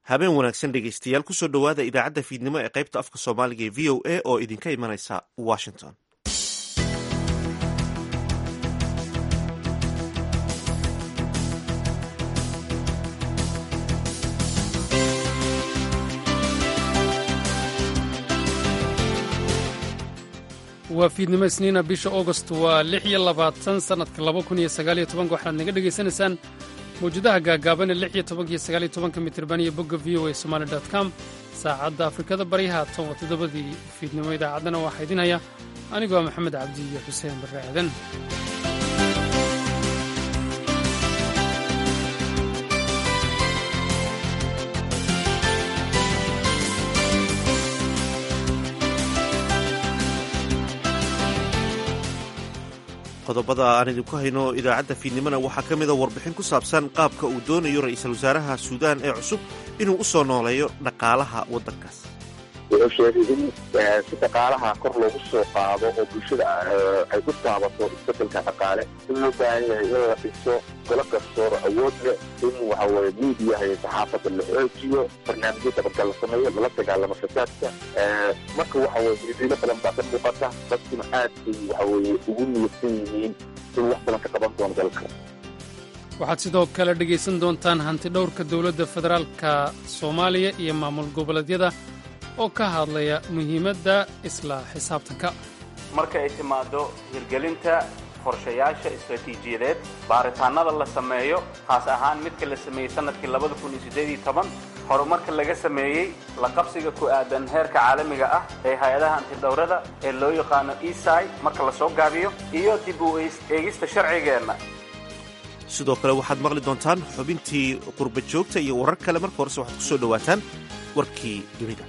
habeen wanaagsan dhegeystayaal kusoo dhowaada idaacadda fiidnimo ee qaybta afka soomaaliga ee v o a oo idinka imanaysa washington waa fiidnimo isniina bisha augost waa lix iyo labaatan sannadka laba kun iyo sagaaliyo tobanka waxaad naga dhegaysanaysaan mawjadaha gaagaaban ee lix iyo tobanka iyo sagaaliyo tobanka mitirban iyo bogga v o a somali dot com saacadda afrikada baryaha tan waa toddobadii fiidnimo idaacaddana waxaa idin haya anigoo ah maxamed cabdi iyo xuseen barre aadan qodobada aan idinku hayno idaacadda fiidnimona waxaa ka mida warbixin ku saabsan qaabka uu doonayo ra'iisul wasaaraha suudaan ee cusub inuu u soo nooleeyo dhaqaalaha waddankaas wuxuu sheegay in si dhaqaalaha kor loogu soo qaado oo bulshada ay ku taabato isbedelka dhaqaale in loo baahan yahay in la dhiso golo garsoor awood leh in waxaweye miidiyaha iyo saxaafadda la xoojiyo barnaamijyo dabagal la sameeyo lala dagaalamo fasaadka marka waxaweye hidilo badan baa ka muuqata dadkuna aad bay waxaweye ugu niyadsan yihiin in wax badan ka qaban doono dalka waxaad sidoo kale dhegaysan doontaan hanti dhowrka dowladda federaalka soomaaliya iyo maamul goboleedyada oo ka hadlaya muhiimadda isla xisaabtanka marka ay timaado hirgelinta qorshayaasha istaraatiijiyadeed baaritaannada la sameeyo khaas ahaan midka la sameeyey sannadkii labada kun iyo siddeed iyo toban horumarka laga sameeyey la qabsiga ku aadan heerka caalamiga ah ee hay-adaha antidhowrada ee loo yaqaano esai marka la soo gaabiyo iyo dib u eegista sharcigeenna sidoo kale waxaad maqli doontaan xubintii qurba joogta iyo warar kale marka horese waxaad ku soo dhowaataan warkii dunida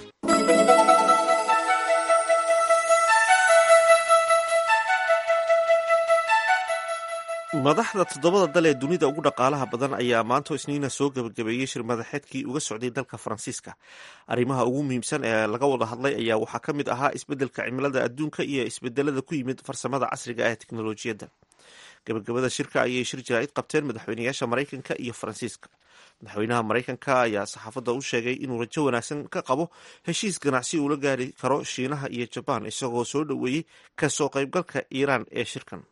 madaxda toddobada dal ee dunida ugu dhaqaalaha badan ayaa maanta isniina soo gebagabeeyey shir madaxeedkii uga socday dalka faransiiska arrimaha ugu muhiimsan ee laga wada hadlay ayaa waxaa ka mid ahaa isbeddelka cimilada adduunka iyo isbedelada ku yimid farsamada casriga ee teknolojiyadda gabagabada shirka ayay shir jaraa'id qabteen madaxweynayaasha maraykanka iyo faransiiska madaxweynaha maraykanka ayaa saxaafadda u sheegay inuu rajo wanaagsan ka qabo heshiis ganacsi uula gaari karo shiinaha iyo jabaan isagoo soo dhoweeyey kasoo qaybgalka iiraan ee shirkan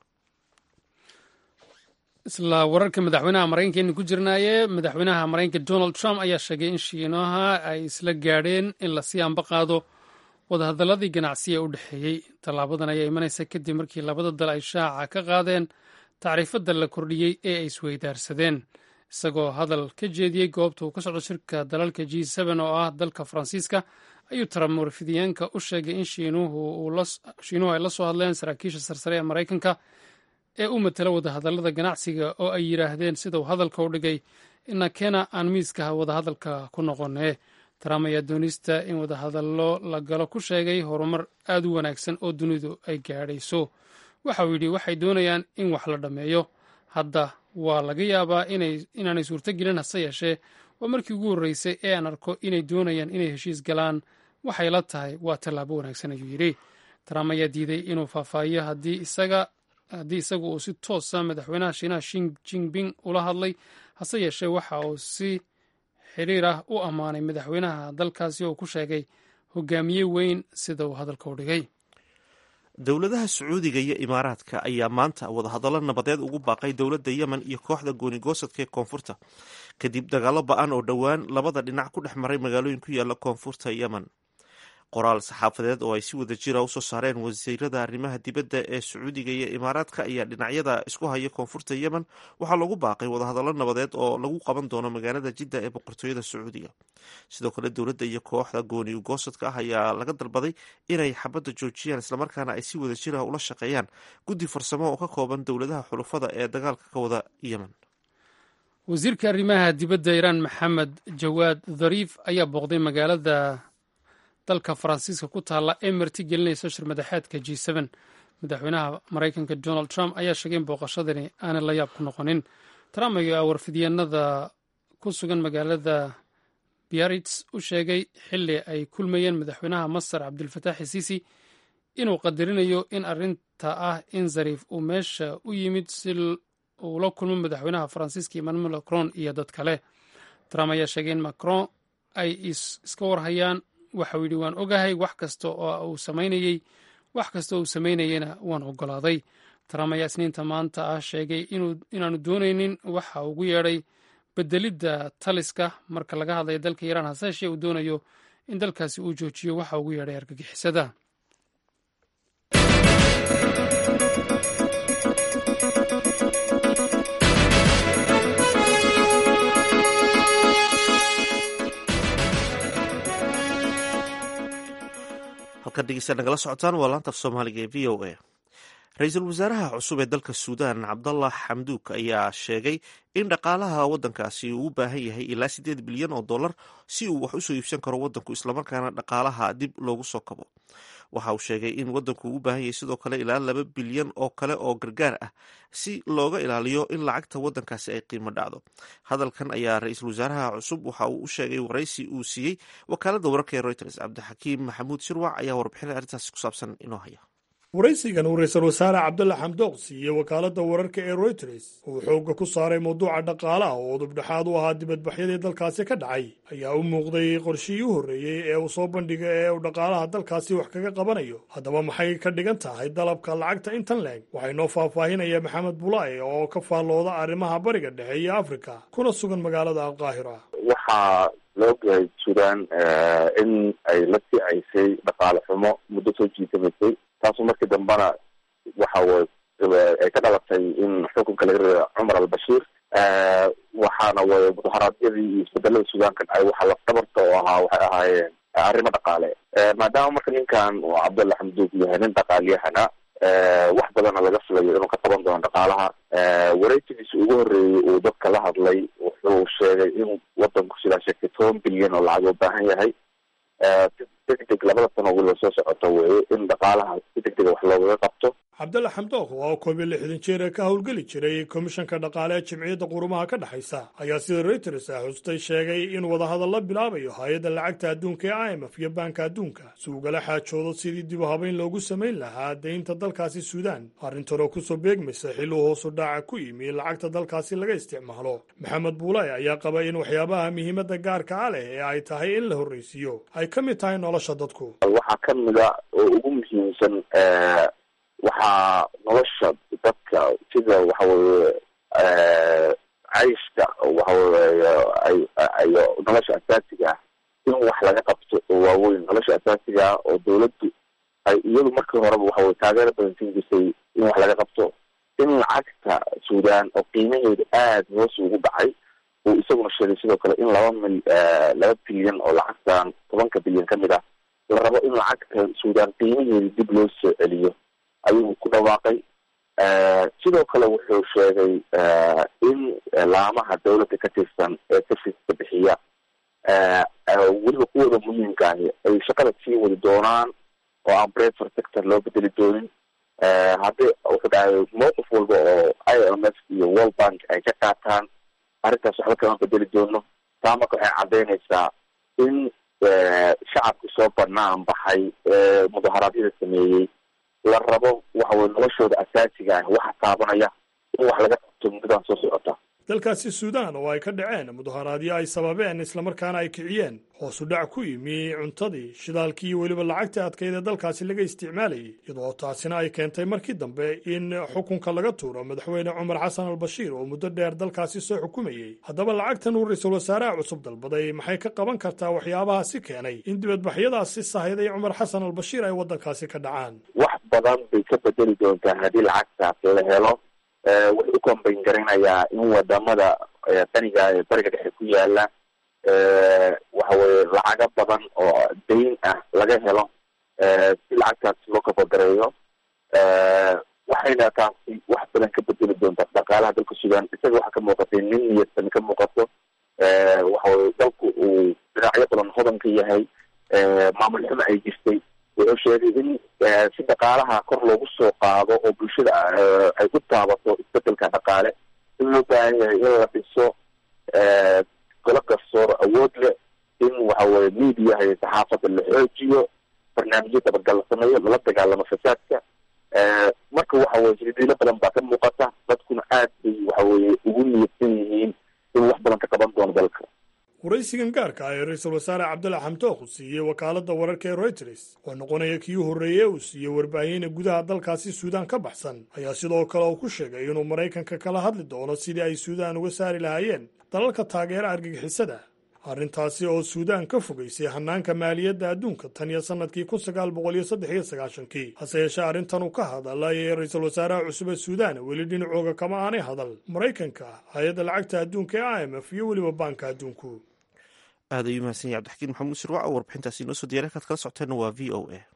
isla wararka madaxweynaha maraykanka aynu ku jirnaaye madaxweynaha maraykanka donald trump ayaa sheegay in shiinaha ay isla gaadheen in lasii anba qaado wadahadaladii ganacsi ee u dhexeeyey tallaabadan ayaa imanaysa kadib markii labada dal ay shaaca ka qaadeen tacriifadda la kordhiyey ee ay isweydaarsadeen isagoo hadal ka jeediyey goobta uu ka socdo shirka dalalka g oo ah dalka faransiiska ayuu trump warfidyaenka u sheegay in shiinuhu ay la soo hadleen saraakiisha sarsare ee maraykanka ee u matela wadahadallada ganacsiga oo ay yidhaahdeen sida uu hadalka u dhigay ina kena aan miiskaha wadahadalka ku noqonee trump ayaa doonista in wadahadallo la galo ku sheegay horumar aad u wanaagsan oo dunidu ay gaadhayso waxa uu yidhi waxay doonayaan in wax la dhammeeyo hadda waa laga yaabaa inaanay suurtogelin hase yeeshee waa markii ugu horreysay ee aan arko inay doonayaan inay heshiis galaan waxay la tahay waa tallaabo wanaagsan ayuu yidhi trump ayaa diiday inuu faahfaahiyo haddii isaga haddii isagu uu si toosa madaxweynaha shiinaha shin jinping ula hadlay hase yeeshee waxa uu si xiriir ah u ammaanay madaxweynaha dalkaasi oo ku sheegay hogaamiye weyn sida uu hadalka u dhigay dowladaha sacuudiga iyo imaaraadka ayaa maanta wadahadallo nabadeed ugu baaqay dowladda yemen iyo kooxda goonigoosadka ee koonfurta kadib dagaallo ba-an oo dhowaan labada dhinac ku dhex maray magaalooyin ku yaala koonfurta yemen qoraal saxaafadeed oo ay si wada jira usoo saareen wasiirada arrimaha dibadda ee sacuudiga iyo imaaraadka ayaa dhinacyada isku haya koonfurta yemen waxaa lagu baaqay wadahadallo nabadeed oo lagu qaban doono magaalada jidda ee boqortooyada sacuudiga sidoo kale dowladda iyo kooxda gooni ugoosadka ah ayaa laga dalbaday inay xabadda joojiyaan islamarkaana ay si wada jira ula shaqeeyaan guddi farsamo oo ka kooban dowladaha xulufada ee dagaalka ka wada yemen wasiirka arrimaha dibadda iiraan maxamed jawaad dhariif ayaa booqday magaalada dalka faransiiska ku taalla ee marti gelinaysa shir madaxeedka g madaxweynaha maraykanka donald trump ayaa sheegay in booqashadani aanay la yaab ku noqonin trump ayaa warfidyaenada ku sugan magaalada biarits u sheegay xili ay kulmayeen madaxweynaha masar cabdilfataax siisi inuu qadarinayo in arinta ah in zariif uu meesha u yimid si uu la kulmo madaxweynaha faransiiska emmanuel macron iyo dad kale trump ayaa sheegay in macron ay iska warhayaan waxau yidhi waan ogahay wax kasta oo uu samaynayey wax kasta oo uu samaynayeyna waan ogolaaday trump ayaa isniinta maanta ah sheegay inaanu doonaynin waxa ugu yeedhay bedelidda taliska marka laga hadlayo dalka iiraan hase yeeshee uu doonayo in dalkaasi uu joojiyo waxa ugu yeedhay argagixisada halkan dhegeysta nagala socotaan waa laanta af soomaaliga ee v o a ra-iisul wasaaraha cusub ee dalka suudaan cabdallah xamduuk ayaa sheegay in dhaqaalaha waddankaasi uu u baahan yahay ilaa siddeed bilyan oo dollar si uu wax usoo iibsan karo waddanku islamarkaana dhaqaalaha dib loogu soo kabo waxa uu sheegay in waddanku uu u baahan yahay sidoo kale ilaa laba bilyan oo kale oo gargaar ah si looga ilaaliyo in lacagta waddankaasi ay qiimo dhacdo hadalkan ayaa ra-iisul wasaaraha cusub waxa uu u sheegay waraysi uu siiyey wakaaladda wararka ee reuters cabdixakiim maxamuud shirwac ayaa warbixinay arrintaasi ku saabsan inoo haya waraysigan uu ra-iisul wasaare cabdalla xamdook siiyey wakaaladda wararka ee royters uu xoogga ku saaray mawduuca dhaqaalaha oo udubdhexaad u ahaa dibadbaxyadii dalkaasi ka dhacay ayaa u muuqday qorshihii u horreeyey ee uu soo bandhigay ee uu dhaqaalaha dalkaasi wax kaga qabanayo haddaba maxay ka dhigan tahay dalabka lacagta intan leeg waxaa inoo faahfaahinaya maxamed bulaaye oo ka faallooda arrimaha bariga dhexe iyo afrika kuna sugan magaalada alqaahira waxaa loo gahay suudaan in ay la sicaysay dhaqaale xumo muddo soo jiitamaysay taasu markii dambena waxa ay ka dhalatay in xukunka laga reeba cumar albashiir waxaana way mudaharaadyadii iyo isbedelada suudaanka dhacay waxa lafdabarta oo ahaa waxay ahaayeen arrimo dhaqaale maadaama marka ninkan uu cabdalla xamduug yahay nin dhaqaalyahana wax badana laga filayo inuu ka qaban doono dhaqaalaha wareysigiisa ugu horreeyey uu dadka la hadlay wuxuu sheegay in wadanku sidaa sheegtay toban bilyan oo lacag u baahan yahay si degdeg labada sano weliba soo socoto weye in dhaqaalaha si degdega wax loogaga qabto cabdalla xamdook oo koob iyo lixdan jeer ee ka howlgeli jiray komishanka dhaqaale ee jimciyadda qurumaha ka dhexaysa ayaa sida reuters ah xustay sheegay in wadahadal la bilaabayo hay-adda lacagta adduunka ee i m f iyo baanka adduunka si ugala xaajoodo sidii dib u habayn loogu samayn lahaa deynta dalkaasi suudaan arrintan oo kusoo beegmaysa xil uu hoosu dhaaca ku yimi lacagta dalkaasi laga isticmaalo maxamed buulay ayaa qaba in waxyaabaha muhiimadda gaarka a leh ee ay tahay in la horraysiiyo ay ka mid tahay nolosha dadku waxaa ka mida oo ugu muhiimsan waxaa nolosha dadka sida waxa weye cayshka waxaweye ayo nolosha asaasiga ah in wax laga qabto oo waaweyn nolosha asaasiga ah oo dawladdu ay iyadu markii horeba waxaweye taageero badan siin jirtay in wax laga qabto in lacagta suudaan oo qiimaheedu aada hoos ugu dhacay uu isaguna sheegay sidoo kale in laba mil laba bilyan oo lacagtan tobanka bilyan ka mid ah la rabo in lacagta suudaan qiimaheedu dib loo soo celiyo ayuu ku dhawaaqay sidoo kale wuxuu sheegay in laamaha dawladda ka tirsan ee serviska bixiya weliba kuwooda muhiimka ahi ay shaqada sii wadi doonaan oo aan brefor sector loo bedeli doonin haddii wuxuu dhahay mowqif walba oo i m f iyo world bank ay ka qaataan arrintaas waxba kama bedeli doono taa marka waxay caddeynaysaa in shacabki soo banaan baxay ee mudaharaadyada sameeyey la rabo waxa weye noloshooda asaasiga ah waxa taabanaya in wax laga qabto muddadan soo socota dalkaasi suudaan oo ay ka dhaceen mudaharaadyo ay sababeen islamarkaana ay kiciyeen hoosu dhac ku yimi cuntadii shidaalkii iyo weliba lacagta adkayd ee dalkaasi laga isticmaalayay iyadoo taasina ay keentay markii dambe in xukunka laga tuuro madaxweyne cumar xasan albashiir oo muddo dheer dalkaasi soo xukumayey haddaba lacagtan uu ra-iisul wasaaraha cusub dalbaday maxay ka qaban kartaa waxyaabahaasi keenay in dibadbaxyadaasi sahayday cumar xasan albashiir ay waddankaasi ka dhacaan wax badan bay ka bedeli doontaa haddii lacagtaas la helo wuxuu u kombayn garanayaa in wadamada qaniga ee bariga dhexe ku yaala waxa weye lacago badan oo dayn ah laga helo si lacagtaas loo kabagareeyo waxayna taasi wax badan ka bedeli doontaa dhaqaalaha dalka suudaan isaga waxaa ka muuqatay nin niyadsan ka muuqato waxaweye dalku uu dhinacyo badan hodan ka yahay maamul xumo ay jirtay wuxuu sheegay in si dhaqaalaha kor loogu soo qaado oo bulshada ay ku taabato isbedelka dhaqaale in loo baahan yahay in la dhiso golo garsoor awood leh in waxaweye mediaha iyo saxaafadda la xoojiyo barnaamijyo dabagal la sameeyo lala dagaalamo fasaadka marka waxaweye hiridiilo badan baa ka muuqata dadkuna aad bay waxaweye ugu niyadsan yihiin in wax badan ka qaban doono dalka waraysigan gaarka ah ee ra-iisul wasaare cabdalla xamdook uu siiyey wakaaladda wararka ee royters oo noqonaya kii horreeye uu siiyey warbaahinna gudaha dalkaasi suudaan ka baxsan ayaa sidoo kale uu ku sheegay inuu maraykanka kala hadli doono sidii ay suudaan uga saari lahaayeen dalalka taageera argagixisada arrintaasi oo suudaan ka fogaysay hannaanka maaliyadda adduunka tan iyo sannadkii kun sagaal boqol iyo saddex iyo sagaashankii hase yeeshee arrintan uu ka hadalay ee ra-iisul wasaaraha cusub ee suudaan weli dhinacooga kama aanay hadal maraykanka hay-adda lacagta adduunka ee i m f iyo weliba baanka adduunku aad ayuu mahadsan yahay cabdixakiin maxamuud sirwac oo warbixintaasi inoo soo diyariy kaad kala socoteenna waa v o a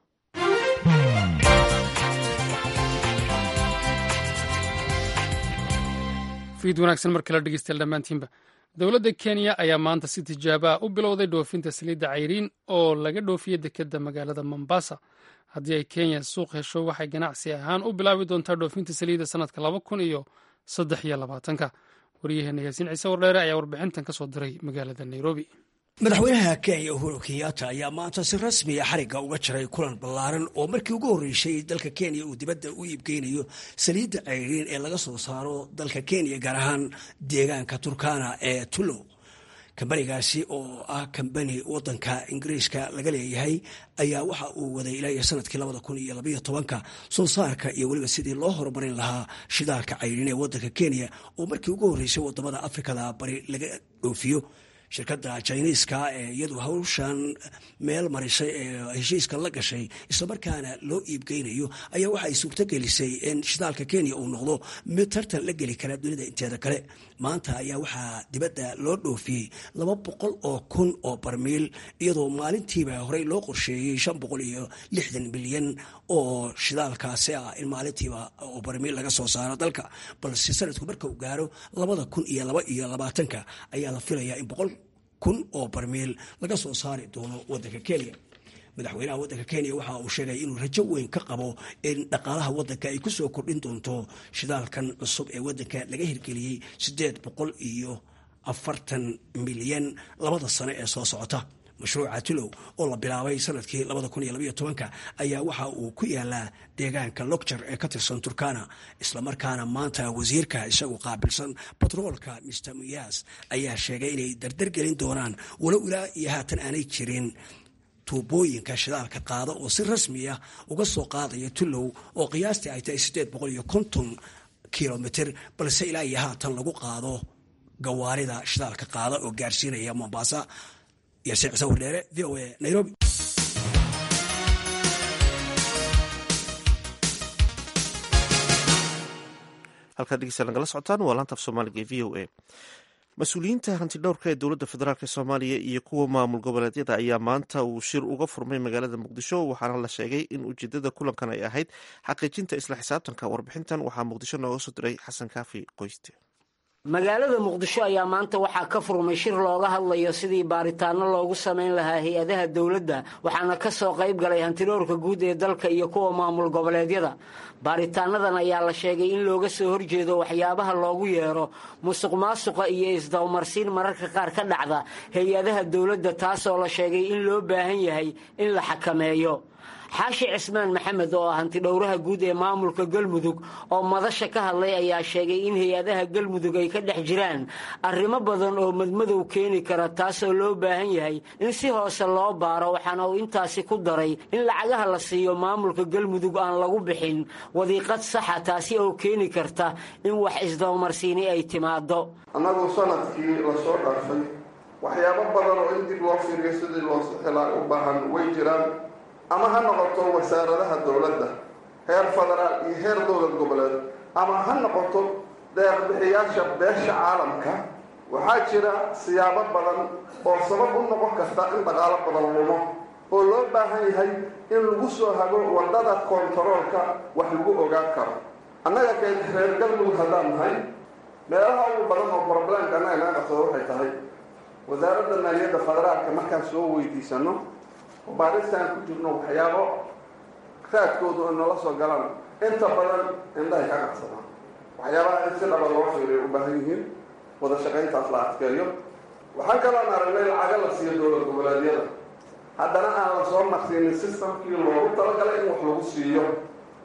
fiid wanaagsan mar kale dhegeystayaal dhammaantiinba dowladda kenya ayaa maanta si tijaabaa u bilowday dhoofinta saliidda cayriin oo laga dhoofiyey dekedda magaalada mombasa haddii ay kenya suuq hesho waxay ganacsi ahaan u bilaabi doontaa dhoofinta saliidda sannadka laba kun iyo saddex iyo labaatanka waryaheena yaasiin ciise wardheere ayaa warbixintan ka soo diray magaalada nairobi madaxweynaha kenya uhuru kenyatta ayaa maanta si rasmiya xarigga uga jiray kulan ballaaran oo markii ugu horreysay dalka kenya uu dibadda u iibgeynayo saliidda cayriin ee laga soo saaro dalka kenya gaar ahaan deegaanka turkana ee tulow kambanigaasi oo ah kambani wadanka ingiriiska laga leeyahay ayaa waxa uu waday ilaa iyo sanadkii labada kun iyo labaiyo tobanka soo saarka iyo weliba sidii loo horumarin lahaa shidaalka cayriin ee wadanka kenya oo markii ugu horreysay wadamada afrikada bari laga dhoofiyo shirkadda jiniiska ee iyadu hawshan meel marisay ee heshiiska la gashay islamarkaana loo iibgeynayo ayaa waxay suurto gelisay in shidaalka kenya uu noqdo mid tartan la geli kara dunida inteeda kale maanta ayaa waxaa dibadda loo dhoofiyey laba boqol oo kun oo barmiil iyadoo maalintiiba horey loo qorsheeyey shan boqol iyo lixdan milyan oo shidaalkaasi ah in maalintiiba oo barmiil laga soo saaro dalka balse sanadku marka uu gaaro labada kun iyo laba iyo labaatanka ayaa la filayaa in boqol kun oo barmiil laga soo saari doono wadanka kenya madaxweynaha wadanka kenya waxa uu sheegay inuu rajo weyn ka qabo in dhaqaalaha wadanka ay kusoo kordhin doonto shidaalkan cusub ee wadanka laga hirgeliyey sideed boqol iyo afartan milyan labada sano ee soo socota mashruuca tulow oo la bilaabay sanadkii labada kun iyo labaiyo tobanka ayaa waxa uu ku yaalaa deegaanka logjar ee ka tirsan turkana islamarkaana maanta wasiirka isagu qaabilsan batroolka mister muyas ayaa sheegay inay dardargelin doonaan walow ilaa iyo haatan aanay jirin tuubooyinka shidaalka qaada oo si rasmiya uga soo qaadaya tulow oo qiyaastii ay tahay siddeed boqol iyo konton kilomitr balse ilaa iyo haatan lagu qaado gawaarida shidaalka qaada oo gaarsiinaya mombasa yaasiin cise wardheere v o a nairobi halkaad dhegeysta nagala socotaan waa laanta af soomaaliga ee v o a mas-uuliyiinta hantidhowrka ee dowladda federaalk soomaaliya iyo kuwa maamul goboleedyada ayaa maanta uu shir uga furmay magaalada muqdisho waxaana la sheegay in ujeedada kulankan ay ahayd xaqiijinta isla xisaabtanka warbixintan waxaa muqdisho nooga soo diray xasan kaafi qoyste magaalada muqdisho ayaa maanta waxaa ka furmay shir looga hadlayo sidii baaritaano loogu samayn lahaa hay-adaha dowladda waxaana ka soo qayb galay hantidhowrka guud ee dalka iyo kuwa maamul goboleedyada baaritaanadan ayaa la sheegay in looga soo horjeedo waxyaabaha loogu yeero musuq maasuqa iyo isdawmarsiin mararka qaar ka dhacda hay-adaha dowladda taasoo la sheegay in loo baahan yahay in la xakameeyo xaashi cismaan maxamed oo ah hantidhowraha guud ee maamulka galmudug oo madasha ka hadlay ayaa sheegay in hay-adaha galmudug ay ka dhex jiraan arrimo badan oo madmadow keeni kara taasoo loo baahan yahay in si hoose loo baaro waxaana uu intaasi ku daray in lacagaha la siiyo maamulka galmudug aan lagu bixin wadiiqad saxa taasi oo keeni karta in wax isdawmarsiini ay timaado annagu sanadkii lasoo dhaafay waxyaabo badan oo in dib loo fiiriyo sidii loo helaa u baahan way jiraan ama ha noqoto wasaaradaha dowladda heer federaal iyo heer dowlad goboleed ama ha noqoto deeqbixiyaasha beesha caalamka waxaa jira siyaabo badan oo sabab u noqon karta in dhaqaalo badan lumo oo loo baahan yahay in lagu soo hago wadada kontaroolka wax lagu ogaan karo annaga keen reer galmudug haddaan nahay meelaha ugu badan oo broblemka annaga naga qabsado waxay tahay wasaaradda maaliyadda federaalka markaan soo weydiisano baaristaan ku jirno waxyaabo raadkoodu ay noola soo galaan inta badan indhahay ka qabsadaan waxyaabaha in si dhaba loo fiiriyo u baahan yihiin wada shaqayntaas la adkeeyo waxaan kaloon aragnay lacaga la siiyo dowlad goboleedyada haddana aan la soo marsiinin systemkii loogu talagalay in wax lagu siiyo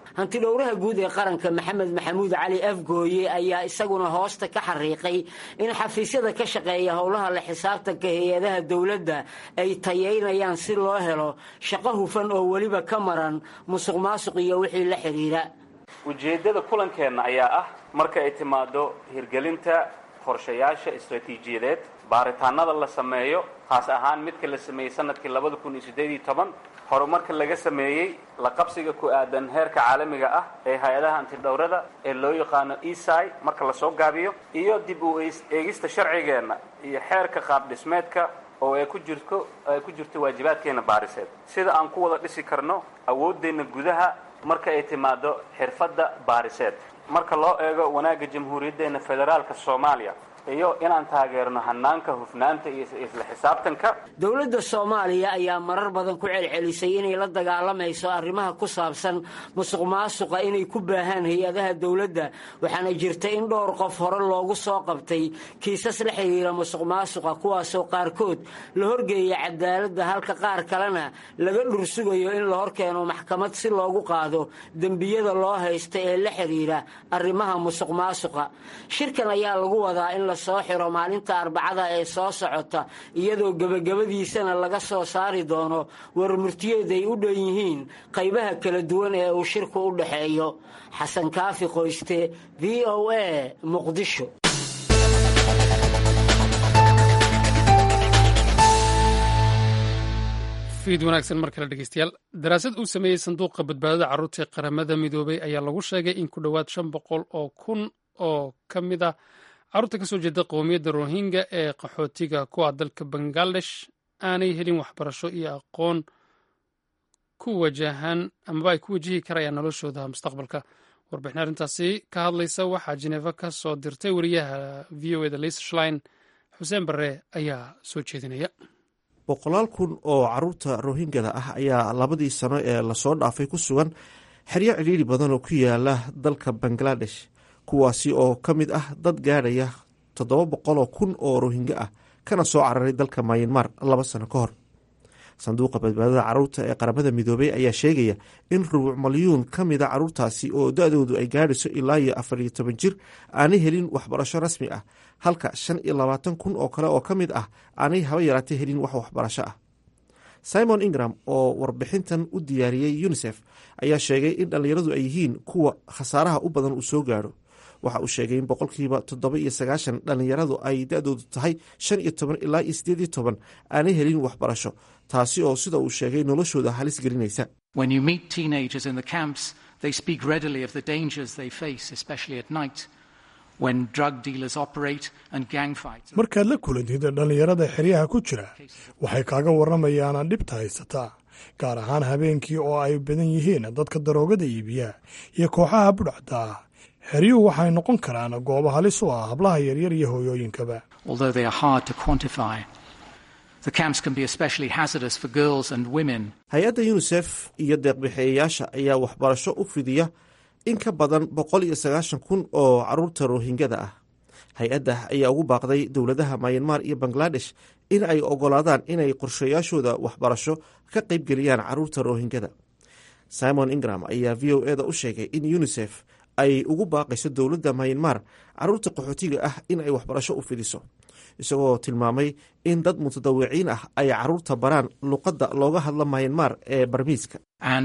hantidhowraha guud ee qaranka maxamed maxamuud cali afgooye ayaa isaguna hoosta ka xariiqay in xafiisyada ka shaqeeya howlaha la xisaabtanka hay-adaha dowladda ay tayeynayaan si loo helo shaqo hufan oo weliba ka maran musuq maasuq iyo wixii la xidhiira ujeeddada kulankeenna ayaa ah marka ay timaado hirgelinta qorshayaasha istaraatiijiyadeed baaritaanada la sameeyo khaas ahaan midka la sameeyey sanadkii labada kun iyo siddeed iyo toban horumarka laga sameeyey la qabsiga ku aadan heerka caalamiga ah ee hay-adaha antidhowrada ee loo yaqaano esai marka lasoo gaabiyo iyo dib u eegista sharcigeenna iyo xeerka qaab dhismeedka oo ay ku jirto ay ku jirto waajibaadkeena baariseed sida aan ku wada dhisi karno awooddeenna gudaha marka ay timaado xirfadda baariseed marka loo eego wanaagga jamhuuriyaddeena federaalka soomaaliya iyo inaan taageerno hanaanka hufnaanta iyo isla xisaabtanka dowladda soomaaliya ayaa marar badan ku celcelisay inay la dagaalamayso arrimaha ku saabsan musuq maasuqa inay ku baahaan hay-adaha dowladda waxaana jirta in dhowr qof hore loogu soo qabtay kiisas la xidhiira musuq maasuqa kuwaasoo qaarkood la horgeeya cadaaladda halka qaar kalena laga dhursugayo in la horkeeno maxkamad si loogu qaado dembiyada loo haysta ee la xidhiira arrimaha musuq maasuqa shirkan ayaa lagu wadaa in soo xiro maalinta arbacada ee soo socota iyadoo gebagabadiisana laga soo saari doono warmurtiyeed ay u dhan yihiin qaybaha kala duwan ee uu shirku u dhaxeeyo xasan kaafi qoyste v o a muqdisho fiid wanaagsan mar kale dhegeystayaal daraasad uu sameeyey sanduuqa badbaadada carruurta ee qaramada midoobay ayaa lagu sheegay in ku dhowaad shan boqol oo kun oo ka mid ah carruurta ka soo jeeda qowmiyadda rohingya ee qaxootiga kuwa dalka bangladesh aanay helin waxbarasho iyo aqoon ku wajahan amaba ay ku wajihi karayaan noloshooda mustaqbalka warbixin arrintaasi ka hadlaysa waxaa jineefa ka soo dirtay wariyaha v o eda lis shlein xuseen barre ayaa soo jeedinaya boqolaal kun oo caruurta rohingyada ah ayaa labadii sano ee lasoo dhaafay ku sugan xeryo cidhiiri badan oo ku yaala dalka bangladesh kuwaasi oo ka mid ah dad gaadhaya toddoba boqoloo kun oo rohingya ah kana soo cararay dalka mayanmar laba sano ka hor sanduuqa badbaadada caruurta ee qaramada midoobey ayaa sheegaya in rubuc malyuun ka mida caruurtaasi oo da-doodu ay gaadhayso ilaa iyo afar iyo toban jir aanay helin waxbarasho rasmi ah halka shan iyo labaatan kun oo kale oo ka mid ah aanay haba yaraatay helin wax waxbarasho ah simon ingram oo warbixintan u diyaariyey unisef ayaa sheegay in dhallinyaradu ay yihiin kuwa khasaaraha u badan uu soo gaadho waxa uu sheegay in boqolkiiba toddoba iyo sagaashan dhallinyaradu ay da-doodu tahay shan iyo toban ilaa iyo sideed iyo toban aanay helin waxbarasho taasi oo sida uu sheegay noloshooda halis gelinaysa markaad la kulantid dhallinyarada xeryaha ku jira waxay kaaga warramayaanaan dhibta haysataa gaar ahaan habeenkii oo ay badan yihiin dadka daroogada iibiya iyo kooxaha budhacda ah xeryuhu waxay noqon karaan goobo halis u ah hablaha yaryar iyo hooyooyinkaba hay-adda yunisef iyo deeqbixeeyayaasha ayaa waxbarasho u fidiya in ka badan boqol iyo sagaashan kun oo caruurta rohingyada ah hay-adda ayaa ugu baaqday dowladaha mayanmar iyo bangladesh in ay ogolaadaan inay qorshayaashooda waxbarasho ka qaybgeliyaan caruurta rohingyada simon ingram ayaa v o eda u sheegay in yunisef ay ugu baaqayso dowladda mayanmar caruurta qaxootiga ah in ay waxbarasho u fidiso isagoo tilmaamay in dad mutadawiciin ah ay caruurta baraan luqadda looga hadla mayanmar ee barmiiska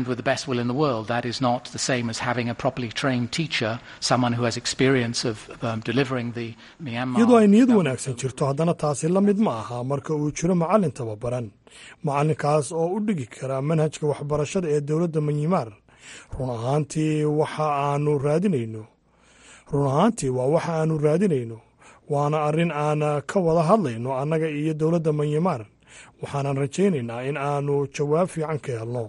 iyadoo ay niyad wanaagsan jirto haddana taasi la mid ma aha marka uu jiro macallin tababaran macallinkaas oo u dhigi kara manhajka waxbarashada ee dowladda myanmar run ahaantii waxa aanu raadinayno run ahaantii waa waxa aanu raadinayno waana arrin aan ka wada hadlayno annaga iyo dowladda manyamar waxaanan rajaynaynaa in aanu jawaab fiican ka helno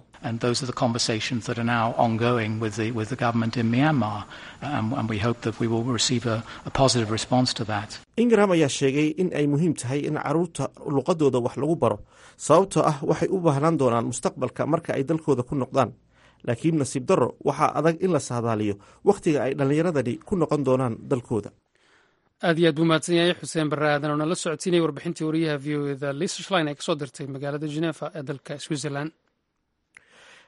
ingram ayaa sheegay in ay muhiim tahay in caruurta luqadooda wax lagu baro sababtoo ah waxay u baahnaan doonaan mustaqbalka marka ay dalkooda ku noqdaan laakiin nasiib darro waxaa adag in la saadaaliyo wakhtiga ay dhallinyaradani ku noqon doonaan dalkooda aad iyo aad buu mahadsan yahay xuseen barre aadan oo nala socodsiinaya warbixintii wariyaha v o eda lisa shlein ee kasoo dirtay magaalada genefa ee dalka switzerland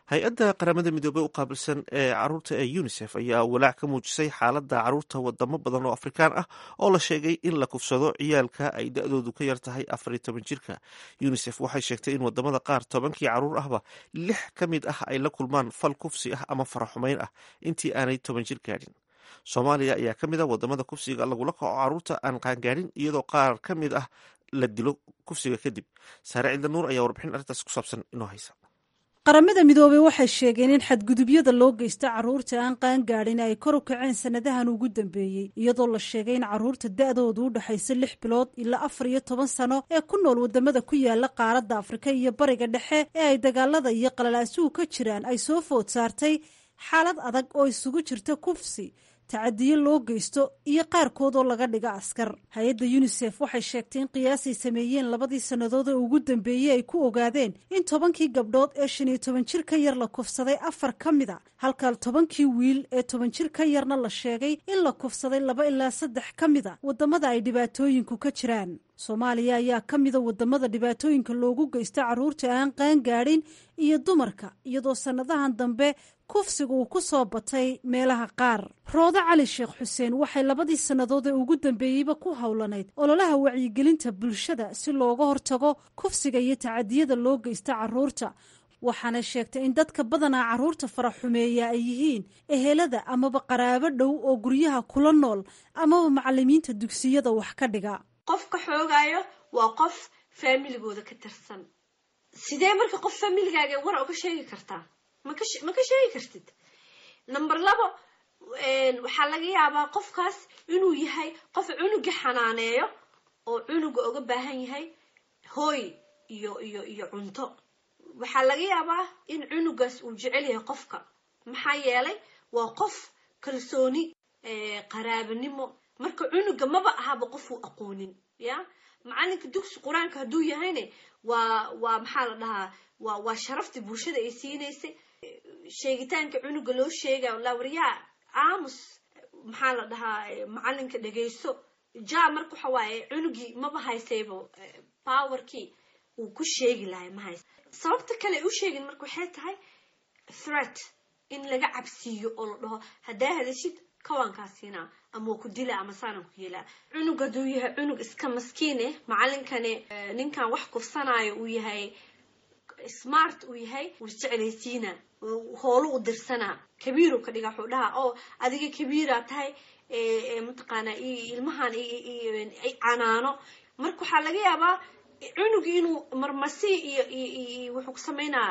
hay-adda qaramada midoobey u qaabilsan ee caruurta ee unisef ayaa walaac ka muujisay xaaladda caruurta wadamo badan oo afrikaan ah oo la sheegay in la kufsado ciyaalka ay da-doodu ka yar tahay afar iyo toban jirka unisef waxay sheegtay in wadamada qaar tobankii caruur ahba lix ka mid ah ay la kulmaan fal kufsi ah ama faraxumeyn ah intii aanay toban jir gaadhin soomaaliya ayaa ka mid ah wadamada kufsiga lagula kaco caruurta aan qaangaadhin iyadoo qaar ka mid ah la dilo kufsiga kadib saare cidla nuur ayaa warbixin arrintaas ku saabsan inoo haysa qaramada midoobey waxay sheegeen in xadgudubyada loo geysta caruurta aan qaangaadhin ay kor u kaceen sanadahan ugu dambeeyey iyadoo la sheegay in caruurta da-doodu u dhexaysa lix bilood ilaa afar iyo toban sano ee ku nool wadamada ku yaala qaaradda afrika iyo bariga dhexe ee ay dagaalada iyo qalalaasuhu ka jiraan ay soo food saartay xaalad adag oo isugu jirta kufsi tacadiyo loo geysto iyo qaarkood oo laga dhiga askar hay-adda yunisef waxay sheegtay in qiyaasay sameeyeen labadii sannadood ee ugu dambeeyey ay ku ogaadeen in tobankii gabdhood ee shan iyo toban jir ka yar la kufsaday afar ka mid a halka tobankii wiil ee toban jir ka yarna la sheegay in la kufsaday laba ilaa saddex ka mid a wadamada ay dhibaatooyinku ka jiraan soomaaliya ayaa ka mida wadamada dhibaatooyinka loogu geysta caruurta aan qaangaadhin iyo dumarka iyadoo sannadahan dambe kufsiga uu ku soo batay meelaha qaar roodo cali sheekh xuseen waxay labadii sannadood ee ugu dambeeyeyba ku howlanayd ololaha wacyigelinta bulshada si looga hortago kufsiga iyo tacadiyada loo geysta caruurta waxaana sheegtay in dadka badanaa caruurta faraxumeeya ay yihiin ehelada amaba qaraabo dhow oo guryaha kula nool amaba macalimiinta dugsiyada wax ka dhiga qofka xoogaayo waa qof faamiligooda ka tirsan sidee marka qof faamiligaaga war oga sheegi kartaa ma ka sheegi kartid number labo waxaa laga yaabaa qofkaas inuu yahay qof cunuga xanaaneeyo oo cunuga oga baahan yahay hooy iyo iyo iyo cunto waxaa laga yaabaa in cunugaas uu jecel yahay qofka maxaa yeelay waa qof kalsooni qaraabanimo marka cunuga maba ahaba qof uu aqoonin ya macalinka dugsi qur-aanka hadduu yahayne waa waa maxaa la dhahaa waa waa sharaftii bulshada ay siinaysay sheegitaanka cunuga loo sheegayo lawariyaa aamus maxaa la dhahaa macalinka dhegayso ja marka waxa waaye cunugii maba haysayba powerkii uu ku sheegi lahay ma haysa sababta kale u sheegin marka waxay tahay threat in laga cabsiiyo oo la dhaho haddaa hadashid kawaankaasiinaa ama waa ku dila ama saanan ku yeelaa cunug hadduu yahay cunug iska maskiine macalinkani ninkan wax kufsanaayo uu yahay smart uu yahay wuu isjeclaysiina hoolo u dirsanaa kabiiru ka dhiga wuxuu dhahaa oo adiga kabiiraa tahay mataqaana ilmahan canaano marka waxaa laga yaabaa cunugi inuu marmasi iyo iyo wuxuu ku sameynaa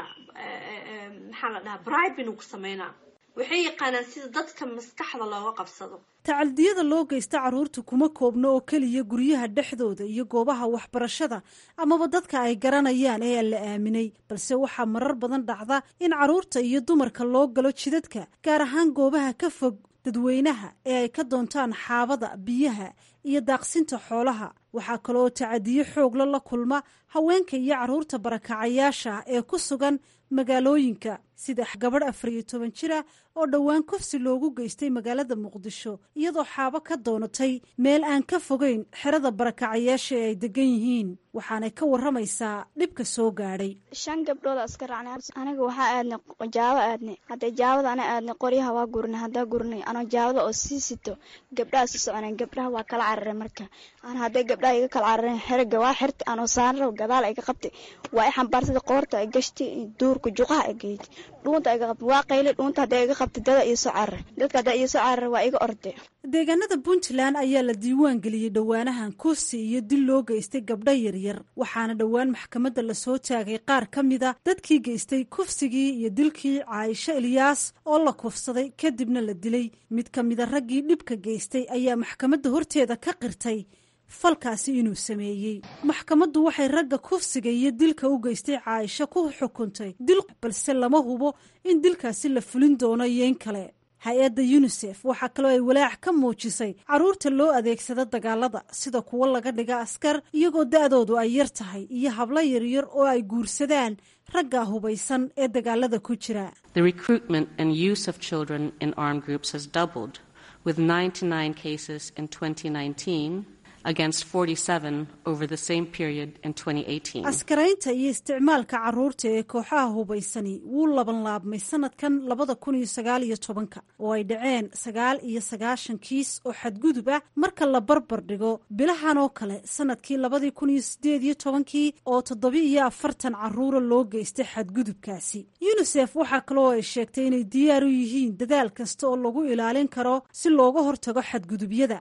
maxaa la dhahaa bribe inuu ku sameynaa waxay yaqaanaan sida dadka maskaxda looga qabsado tacaldiyada loo geysta caruurta kuma koobno oo keliya guryaha dhexdooda iyo goobaha waxbarashada amaba dadka ay garanayaan ee aan la aaminay balse waxaa marar badan dhacda in caruurta iyo dumarka loo galo jidadka gaar ahaan goobaha ka fog dadweynaha ee ay ka doontaan xaabada biyaha iyo daaqsinta xoolaha waxaa kaloo tacadiyo xoogla la kulma haweenka iyo caruurta barakacayaasha ee ku sugan magaalooyinka sida gabadh afar iyo toban jira oo dhowaan kufsi loogu geystay magaalada muqdisho iyadoo xaabo ka doonatay meel aan ka fogeyn xerada barakacayaasha ee ay degan yihiin waxaanay ka waramaysaa dhibka soo gaadhay shan gabdhood iska raacnay aniga waxaa aadnay jaabo aadnay hadday jaabada ana aadnay qoryaha waa gurnay haddaa gurnay anoo jaabada oo sii sito gabdhaha si soconeen gabdhaha waa kala cararay marka ana hadday gabdhaha iga kala carareen xeriga waa xirta anoo saanra gadaal iga qabtay waa i xambaarsada qoorta ay gashtay duurka juqaha ay geeytay dhuunta iga qabtay waa qayli dhuunta hadday iga qabtay dada iyo soo cararay dadka haddaa iyo soo cararay waa iga orday deegaanada puntland ayaa la diiwaan geliyey dhowaanahan kursi iyo dil loo geystay gabdho yaryar waxaana dhowaan maxkamadda lasoo taagay qaar ka mida dadkii geystay kufsigii iyo dilkii caaisho ilyaas oo la kufsaday kadibna la dilay mid ka mida raggii dhibka geystay ayaa maxkamadda horteeda ka qirtay falkaasi inuu sameeyey maxkamaddu waxay ragga kufsiga iyo dilka u geystay caaisho ku xukuntay dil balse lama hubo in dilkaasi la fulin doono iyo in kale hay-adda yunisef waxaa kaloo ay walaac ka muujisay caruurta loo adeegsado dagaalada sida kuwo laga dhiga askar iyagoo da-doodu ay yar tahay iyo hablo yaryar oo ay guursadaan ragga hubaysan ee dagaalada ku jira with 99 cases in 2019 against 47 over the same period in 2018. askaraynta iyo isticmaalka caruurta ee kooxaha hubaysani wuu laban laabmay sanadkan labada kun iyo sagaal iyo tobanka oo ay dhaceen sagaal iyo sagaashan kiis oo xadgudub ah marka la barbar dhigo bilahan oo kale sanadkii labadii kun iyo sideed iyo tobankii oo toddoba iyo afartan caruura loo geystay xadgudubkaasi yunisef waxaa kaloo ay sheegtay inay diyaar u yihiin dadaal kasta oo lagu ilaalin karo si looga hortago xadgudubyada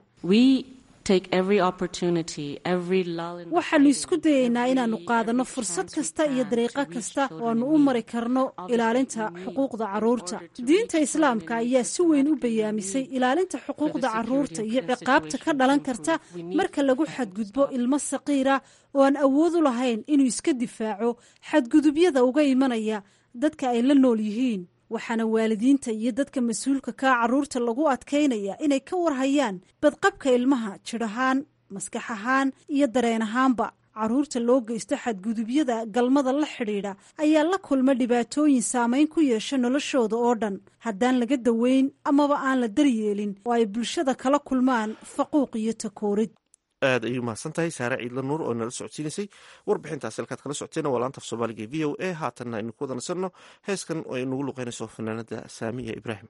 waxaanu isku dayaynaa inaannu qaadanno fursad kasta iyo dariiqo kasta oo aanu u mari karno ilaalinta xuquuqda caruurta diinta islaamka ayaa si weyn u bayaamisay ilaalinta xuquuqda caruurta iyo ciqaabta ka dhalan karta marka lagu xadgudbo ilmo saqiira oo aan awood u lahayn inuu iska difaaco xadgudubyada uga imanaya dadka ay la nool yihiin waxaana waalidiinta iyo dadka mas-uulka kaa caruurta lagu adkaynaya inay ka warhayaan badqabka ilmaha jidh ahaan maskax ahaan iyo dareen ahaanba caruurta loo geysto xadgudubyada galmada la xidhiidha ayaa la kulma dhibaatooyin saameyn ku yeesha noloshooda oo dhan haddaan laga daweyn amaba aan la daryeelin oo ay bulshada kala kulmaan faquuq iyo takoorid aad ayuu mahadsan tahay saare ciidla nuur oo nala socodsiinaysay warbixintaasi halkaad kala socoteena waa laanta af soomaaliga e v o a haatanna aynu ku wada nasanno heeskan oo ay nagu luqeynayso fanaanada saamiya ibraahim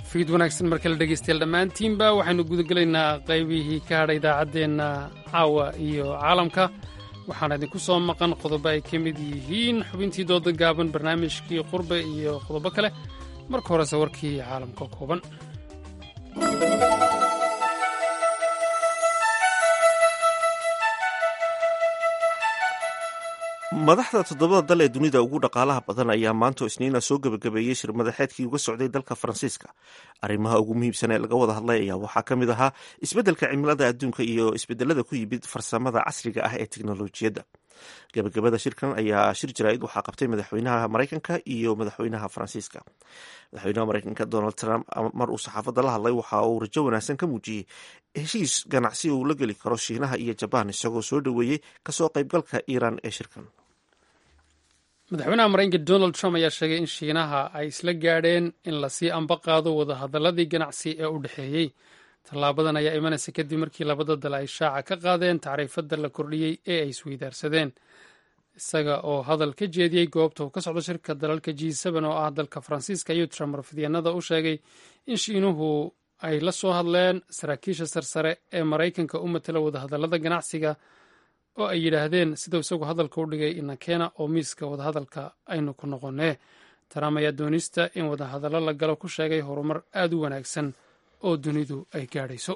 fiid wanaagsan mar kale dhegaystayaal dhammaantiinba waxaynu gudagelaynaa qaybihii ka hadha idaacaddeenna caawa iyo caalamka waxaana idinku soo maqan qodobo ay ka mid yihiin xubintii dooda gaaban barnaamijkii qurbe iyo qodobo kale marka horese warkii caalamka kooban madaxda toddobada dal ee dunida ugu dhaqaalaha badan ayaa maanta isniina soo gebagabeeyey shir madaxeedkii uga socday dalka faransiiska arrimaha ugu muhiimsan ee laga wada hadlay ayaa waxaa ka mid ahaa isbeddelka cimilada adduunka iyo isbedelada ku yimid farsamada casriga ah ee teknolojiyadda gebagabada shirkan ayaa shir jaraa'id waxaa qabtay madaxweynaha maraykanka iyo madaxweynaha faransiiska madaxweynaha maraykanka donald trump mar uu saxaafadda la hadlay waxa uu rajo wanaagsan ka muujiyey heshiis ganacsi uu la geli karo shiinaha iyo jabaan isagoo soo dhoweeyey kasoo qaybgalka iiraan ee shirkan madaxweynaha maraykanka donald trump ayaa sheegay in shiinaha ay isla gaadheen in lasii amba qaado wadahadaladii ganacsi ee u dhexeeyey tallaabadan ayaa imanaysa kadib markii labada dal ay shaaca ka qaadeen tacriifadda la kordhiyey ee ay isweydaarsadeen isaga oo hadal ka jeediyey goobta uu ka socdo shirka dalalka g oo ah dalka faransiiska ayuu trump warfidyanada u sheegay in shiinuhu ay la soo hadleen saraakiisha sarsare ee maraykanka u matala wadahadalada ganacsiga oo ay yidhaahdeen siduu isagu hadalka u dhigay inakeena oo miiska wadahadalka aynu ku noqonee trump ayaa doonista in wadahadallo la galo ku sheegay horumar aad u wanaagsan oo dunidu ay gaadhayso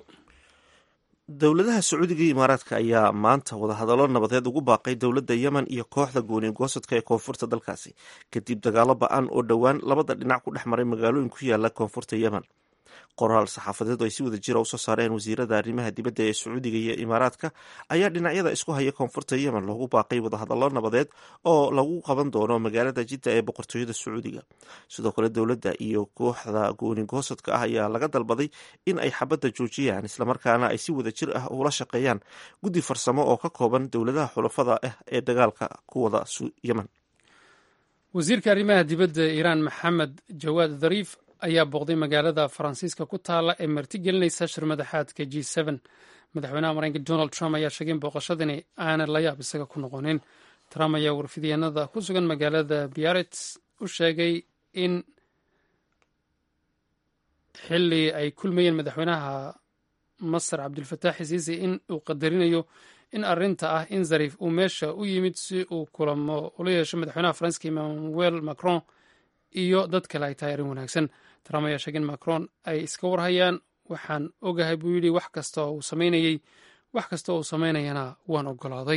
dowladaha sacuudiga iyo imaaraadka ayaa maanta wadahadallo nabadeed ugu baaqay dowladda yemen iyo kooxda gooni goosadka ee koonfurta dalkaasi kadib dagaalo ba-an oo dhowaan labada dhinac ku dhex maray magaalooyin ku yaala koonfurta yemen qoraal saxaafadeed oo ay si wada jira usoo saareen wasiirada arrimaha dibadda ee sacuudiga iyo imaaraadka ayaa dhinacyada isku haya koonfurta yemen loogu baaqay wadahadallo nabadeed oo lagu qaban doono magaalada jidda ee boqortooyada sacuudiga sidoo kale dowladda iyo kooxda gooni goosadka ah ayaa laga dalbaday in ay xabadda joojiyaan islamarkaana ay si wada jir ah ula shaqeeyaan guddi farsamo oo ka kooban dowladaha xulafada ah ee dagaalka ku wada yemen wasiirka arrimaha dibadda iiraan maxamed jawaad dhariif ayaa booqday magaalada faransiiska ku taala ee martigelinaysa shir madaxaadka g madaxweynaha maraykanka donald trump ayaa sheegay in booqashadani aanan la yaab isaga ku noqonin trump ayaa warfidyanada ku sugan magaalada biarets u sheegay in xili ay kulmayeen madaxweynaha masar cabdulfataax xisiisi in uu qadarinayo in arinta ah in zariif uu meesha u yimid si uu kulamo ula yeesho madaxweynaha faransiska emmanuel macron iyo dad kale ay tahay arrin wanaagsan trump ayaa sheegay in macron ay iska warhayaan waxaan ogahay buu yidhi wax kasta oo uu samaynayey wax kasta oo uu samaynayana waan ogolaaday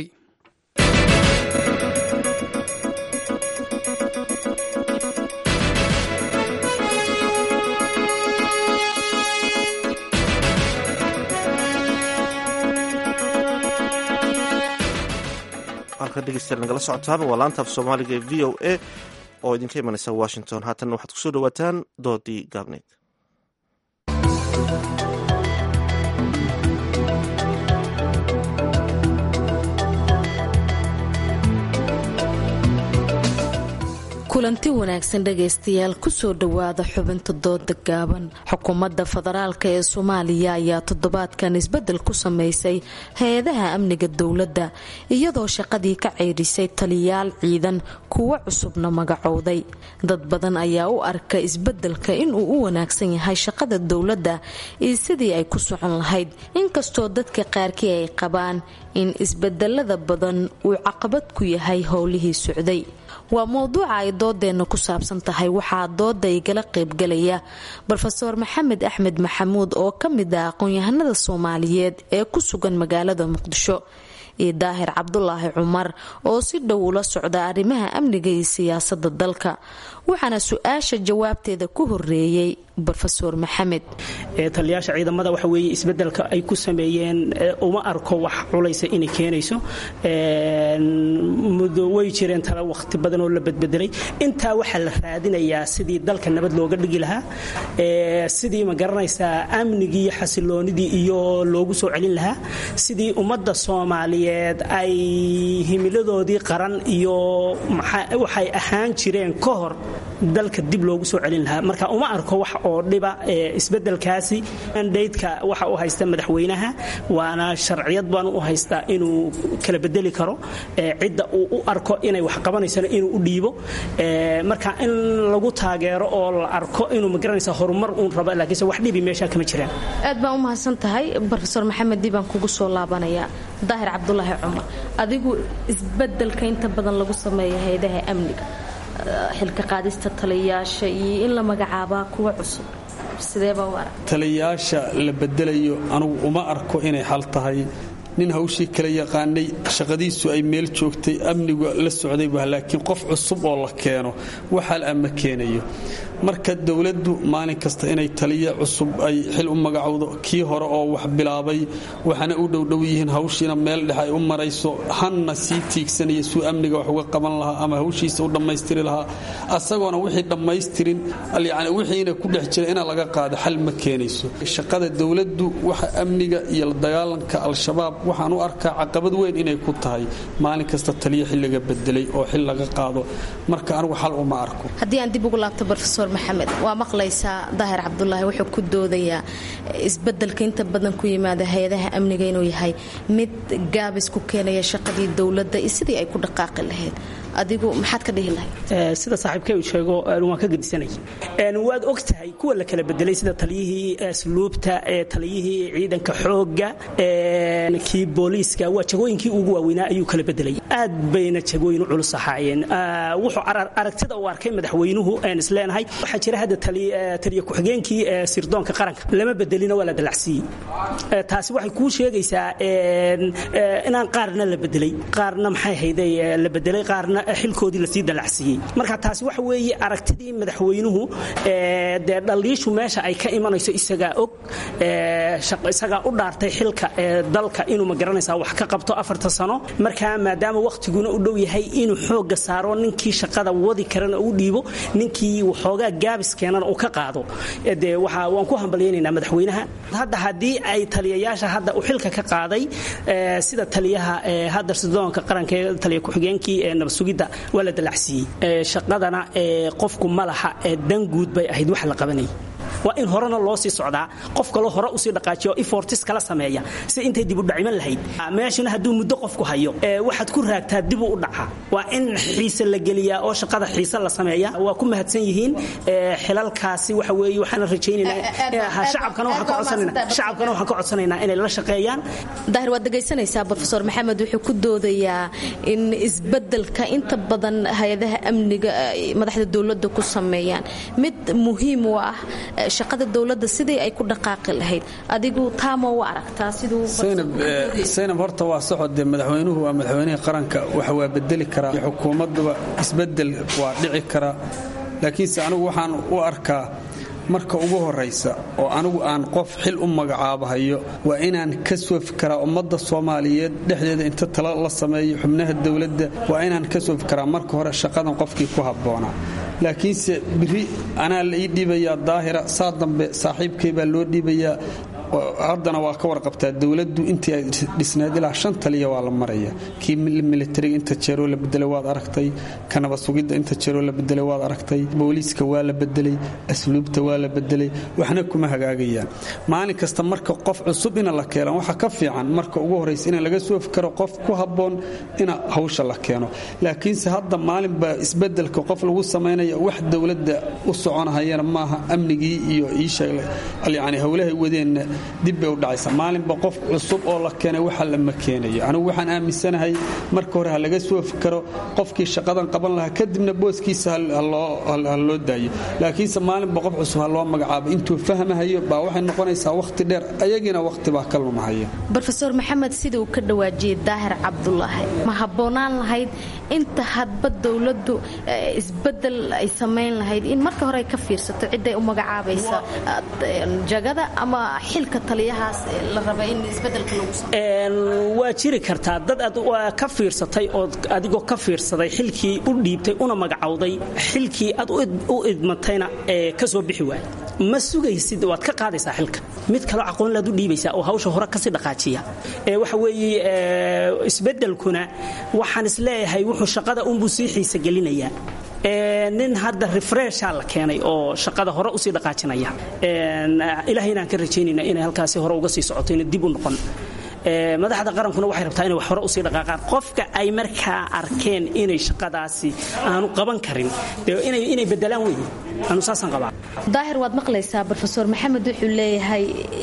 halka dhegeystayaal nagala socotaan waa laanta af soomaaliga ee v o a oo idinka imanaysa washington haatan waxaad kusoo dhawaataan doodii gaabneyd kulanti wanaagsan dhegaystayaal kusoo dhowaada xubinta dooda gaaban xukuumadda federaalka ee soomaaliya ayaa toddobaadkan isbedel ku sameysay hay-adaha amniga dowladda iyadoo shaqadii ka ceydhisay taliyaal ciidan kuwo cusubna magacowday dad badan ayaa u arka isbedelka inuu u wanaagsan yahay shaqada dowladda iyo sidii ay ku socon lahayd inkastoo dadka qaarkii ay qabaan in isbedelada badan uu caqabad ku yahay howlihii socday waa mowduuca ay doodeenna ku saabsan tahay waxaa dooda igala qaybgalaya rofeor maxamed axmed maxamuud oo ka mid ah aqoon-yahanada soomaaliyeed ee ku sugan magaalada muqdisho iyo daahir cabdulaahi cumar oo si dhow ula socda arrimaha amniga iyo siyaasada dalka waxaana su-aasha jawaabteeda ku horeeyey rofeor maxamed taliyaasha ciidamada waxa weeye isbedelka ay ku sameeyeen uma arko wax culaysa inay keenayso muddo way jireen tala waqti badan oo la badbedelay intaa waxaa la raadinayaa sidii dalka nabad looga dhigi lahaa sidii ma garanaysaa amnigii iyo xasiloonidii iyo loogu soo celin lahaa sidii ummadda soomaaliyeed ay himiladoodii qaran iyo waxay ahaan jireen ka hor dalka dib loogu soo celin lahaa marka uma arko wax oo dhiba isbedelkaasi mandaydka waxa u haysta madaxweynaha waana sharciyad baan u haystaa inuu kala bedeli karo cidda uu u arko inay wax qabanaysana inuu u dhiibo marka in lagu taageero oo la arko inuu magaranaysa horumar uun rabo laakiinse wax dhibi meesha kama jiraan aad baan u mahadsan tahay rofeor maxamed dibaan kugu soo laabanayaa daahir cabdulaahi cumar adigu isbedelka inta badan lagu sameeya hay-adaha amniga xilka qaadista taliyayaasha iyo in la magacaabaa kuwa cusub sideebaa u arag taliyayaasha la bedelayo anugu uma arko inay xal tahay nin hawshii kala yaqaanay shaqadiisu ay meel joogtay amnigu la socdayba laakiin qof cusub oo la keeno waxal ama keenayo marka dowladdu maalin kasta inay taliya cusub ay xil u magacowdo kii hore oo wax bilaabay waxana u dhowdhow yihiin hawshiina meel dhex ay u marayso hanna sii tiigsanaya suu amniga wax uga qaban lahaa ama hawshiisa u dhammaystiri lahaa asagoona wixii dhammaystirin yani wixiina ku dhex jira ina laga qaado xal ma keenayso shaqada dowladdu waxa amniga iyo la dagaalanka al-shabaab waxaan u arkaa caqabad weyn inay ku tahay maalin kasta taliya xil laga bedelay oo xil laga qaado marka anigu xal uma arko haddii aan dib ugu laabto rofeor maxamed waa maqlaysaa daahir cabdulaahi wuxuu ku doodayaa isbedelka inta badan ku yimaada hay-adaha amniga inuu yahay mid gaabis ku keenaya shaqadii dowladda iyo sidii ay ku dhaqaaqi lahayd adigu maxaad ka dhihi lahayd sida saaxiibkay uu sheego waan ka gedisanay waad og tahay kuwa la kala bedelay sida taliyihii asluubta taliyihii ciidanka xoogga kii booliiska waa jagooyinkii ugu waaweynaa ayuu kala bedelay aad bayna jagooyin u culus ahaayeen wuxuu aragtida uu arkay madaxweynuhu aan isleenahay waxaa jira hadda taliya ku-xigeenkii sirdoonka qaranka lama bedelina waa la dalacsiiyey taasi waxay kuu sheegaysaa inaan qaarna la bedelay qaarna maxay hayday la bedelay qaarna xilkoodii lasii dalacsiiyey marka taasi waxa weeye aragtidii madaxweynuhu dee dhaliishu meesha ay ka imanayso isagaa og isagaa u dhaartay xilka dalka inuu magaranaysaa wax ka qabto afarta sano markaa maadaama wakhtiguna u dhow yahay inuu xooga saaro ninkii shaqada wadi karana u dhiibo ninkii waxoogaa gaabis keenana uu ka qaado dee waxa waan ku hambalyaynaynaa madaxweynaha hadda haddii ay taliyayaasha hadda uu xilka ka qaaday sida taliyaha hadda sidoonka qaranka ee taliya ku-xigeenkii ee nabadsugidda waa la dalacsiiyey shaqadana qofku ma laha dan guud bay ahayd wax la qabanayay waa in horena loo sii socdaa qof kaloo hore usii dhaqaajiyo ifortis kala sameeya si intay dib u dhaciman lahayd meeshana hadduu muddo qofku hayo waxaad ku raagtaa dib u dhaca waa in xiise la geliyaa oo shaqada xiise la sameeya waa ku mahadsan yihiin xilalkaasi waxa weeye waxaana rajaynaynaa shacabkana waxaan ka codsanaynaa inay la shaqeeyaan daahir waad dhegaysanaysaa brofesor maxamed wuxuu ku doodayaa in isbedelka inta badan hay-adaha amniga madaxda dowladda ku sameeyaan mid muhiim u ah shaqada dowladda sidii ay ku dhaqaaqi lahayd adigu taama u aragtaa saynab horta waa socodee madaxweynuhu waa madaxweynihii qaranka waxa waa bedeli karaa xukuumadduba isbedel waa dhici karaa laakiinse anigu waxaan u arkaa marka ugu horaysa oo anigu aan qof xil u magacaabahayo waa inaan ka soo fikaraa ummadda soomaaliyeed dhexdeeda inta tala la sameeyo xubnaha dowladda waa inaan ka soo fikaraa marka hore shaqadan qofkii ku habboonaa laakiinse biri anaa la ii dhiibayaa daahira saa dambe saaxiibkay baa loo dhiibayaa haddana waa ka warqabtaa dowladdu intii ay dhisnayd ilaa shan taliya waa la maraya kii militariga inta jeeroo la bedelay waad aragtay ka nabasugidda inta jeeroo la bedelay waad aragtay booliiska waa la bedelay asluubta waa la bedelay waxna kuma hagaagayaan maalin kasta marka qof cusub ina la keeno waxa ka fiican marka ugu horraysa in laga soo fikaro qof ku habboon ina hawsha la keeno laakiinse hadda maalinba isbedelka qof lagu samaynaya wax dowladda u soconahayana maaha amnigii iyo iishayani howlahay wadeenna dib bay u dhacaysa maalinba qof cusub oo la keenay waxa lama keenayo anigu waxaan aaminsanahay marka hore ha laga soo fikaro qofkii shaqadan qaban lahaa kadibna booskiisa ha loo daayo laakiinse maalinba qof cusub ha loo magacaabo intuu fahmahayo baa waxay noqonaysaa wakhti dheer ayagiina wakhti baa ka lumahaya rofeor maxamed sida uu ka dhawaajiyey daahir cabdulaahi ma habboonaan lahayd inta hadba dowladdu isbedel ay samayn lahayd in marka hore ay ka fiirsato ciday u magacaabaysa jagada ama xilka taliyahaas la raba in isbedelka lagu waa jiri kartaa dad aad ka fiirsatay oo adigoo ka fiirsaday xilkii u dhiibtay una magacowday xilkii aad u idmatayna ka soo bixi waay ma sugaysid waad ka qaadaysaa xilka mid kaloo aqoonlaad u dhiibaysaa oo hawsha hore kasii dhaqaajiya waxa weeye isbedelkuna waxaan isleeyahay wuxuu shaqada unbuu sii xiisa gelinayaa nin hadda refresha la keenay oo shaqada hore usii dhaqaajinaya ilaahay inaan ka rajaynayna inay halkaasi hore uga sii socoto ina dib u noqon madaxda qarankuna waxay rabtaa inay wax hore usii dhaqaaqaan qofka ay markaa arkeen inay shaqadaasi aanu qaban karin inay bedelaan wey anu saasaan qabaa daahir waad maqlaysaa rofeor maxamed wuxuu leeyahay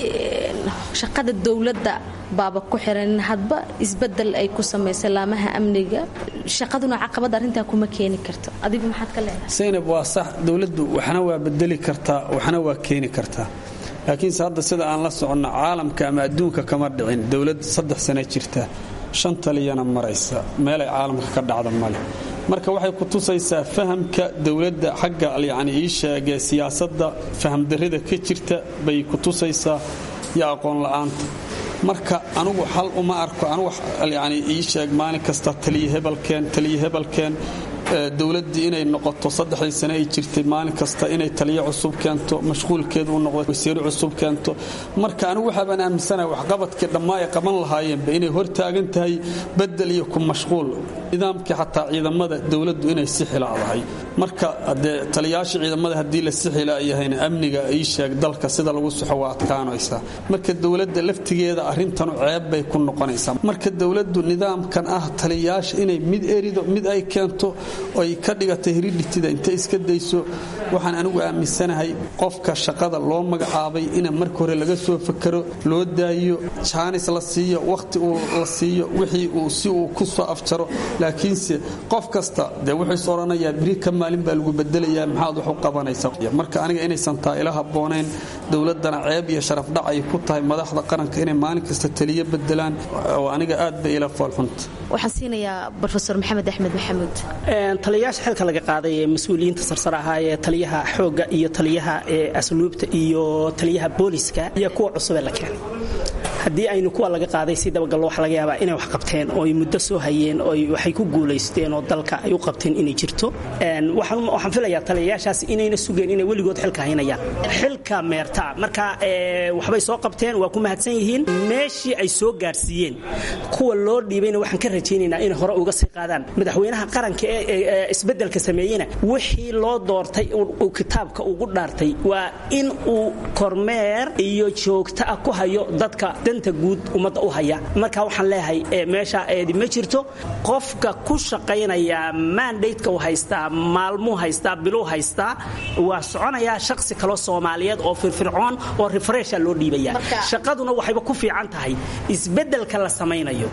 shaqada dowladda baaba ku xiran hadba isbedel ay ku samaysa laamaha amniga shaqaduna caqabad arrintaa kuma keeni karto adigu maxaad ka leedahay saynab waa sax dowladdu waxna waa bedeli kartaa waxna waa keeni kartaa laakiinse hadda sida aan la soconno caalamka ama adduunka kama dhicin dowlad saddex sana jirta shan taliyana maraysa meelay caalamka ka dhacda male marka waxay ku tusaysaa fahamka dowladda xagga yacni ii sheegee siyaasadda fahamdarrida ka jirta bay ku tusaysaa iyo aqoon la'aanta marka anugu xal uma arko anugu yani ii sheeg maalin kasta taliya hebelkeen taliya hebelkeen dowladdii inay noqoto saddexdii sane ay jirtay maalin kasta inay taliyo cusub keento mashquulkeedu u noqdo wasiiro cusub keento marka anigu waxaabaan aaminsanahay waxqabadkii dhammaa ay qaban lahaayeenba inay hortaagan tahay bedel iyo ku mashquul nidaamkii xataa ciidamada dowladdu inay si xilaadahay marka dee taliyaasha ciidamada haddii la si xilaayahayna amniga ii sheeg dalka sida lagu soxo waa adkaanaysaa marka dowladda laftigeeda arrintanu ceeb bay ku noqonaysaa marka dowladdu nidaamkan ah taliyaasha inay mid erido mid ay keento ay ka dhigatay hiridhitida inta iska dayso waxaan anigu aaminsanahay qofka shaqada loo magacaabay ina marka hore laga soo fakero loo daayo jaanis la siiyo wakhti uu la siiyo wixii uu si uu ku soo afjaro laakiinse qof kasta dee wuxuu is odhanayaa biri ka maalin baa lagu bedelayaa maxaad wax u qabanaysa marka aniga inaysan taa ila habboonayn dowladdana ceeb iyo sharafdhac ay ku tahay madaxda qaranka inay maalin kasta taliyo bedelaan oo aniga aad bay ila foolxunta waxaan siinayaa rofeor maxamed axmed maxamuud taliyayaasha xilka laga qaaday ee mas-uuliyiinta sarsar ahaa ee taliyaha xoogga iyo taliyaha asluubta iyo taliyaha booliska iyo kuwa cusubee la keenay haddii aynu kuwa laga qaaday si dabagallo waxa laga yaabaa inay wax qabteen oo ay muddo soo hayeen oo waxay ku guulaysteen oo dalka ay u qabteen inay jirto waxaan filayaa taliyayaashaas inayna sugeen inay weligood xilka haynayaan xilka meerta marka waxbay soo qabteen waa ku mahadsan yihiin meeshii ay soo gaarsiiyeen kuwa loo dhiibayna waxaan ka rajaynaynaa inay hore uga sii qaadaan madaxweynaha qaranka ee isbeddelka sameeyena wixii loo doortay uu kitaabka ugu dhaartay waa in uu kormeer iyo joogto ah ku hayo dadka danta guud ummadda u haya marka waxaan leeyahay meesha eedi ma jirto qofka ku shaqaynaya mandateka uu haystaa maalmuu haystaa biluu haystaa waa soconayaa shaqsi kaloo soomaaliyeed oo firfircoon oo refresha loo dhiibaya shaqaduna waxayba ku fiican tahay isbeddelka la samaynayo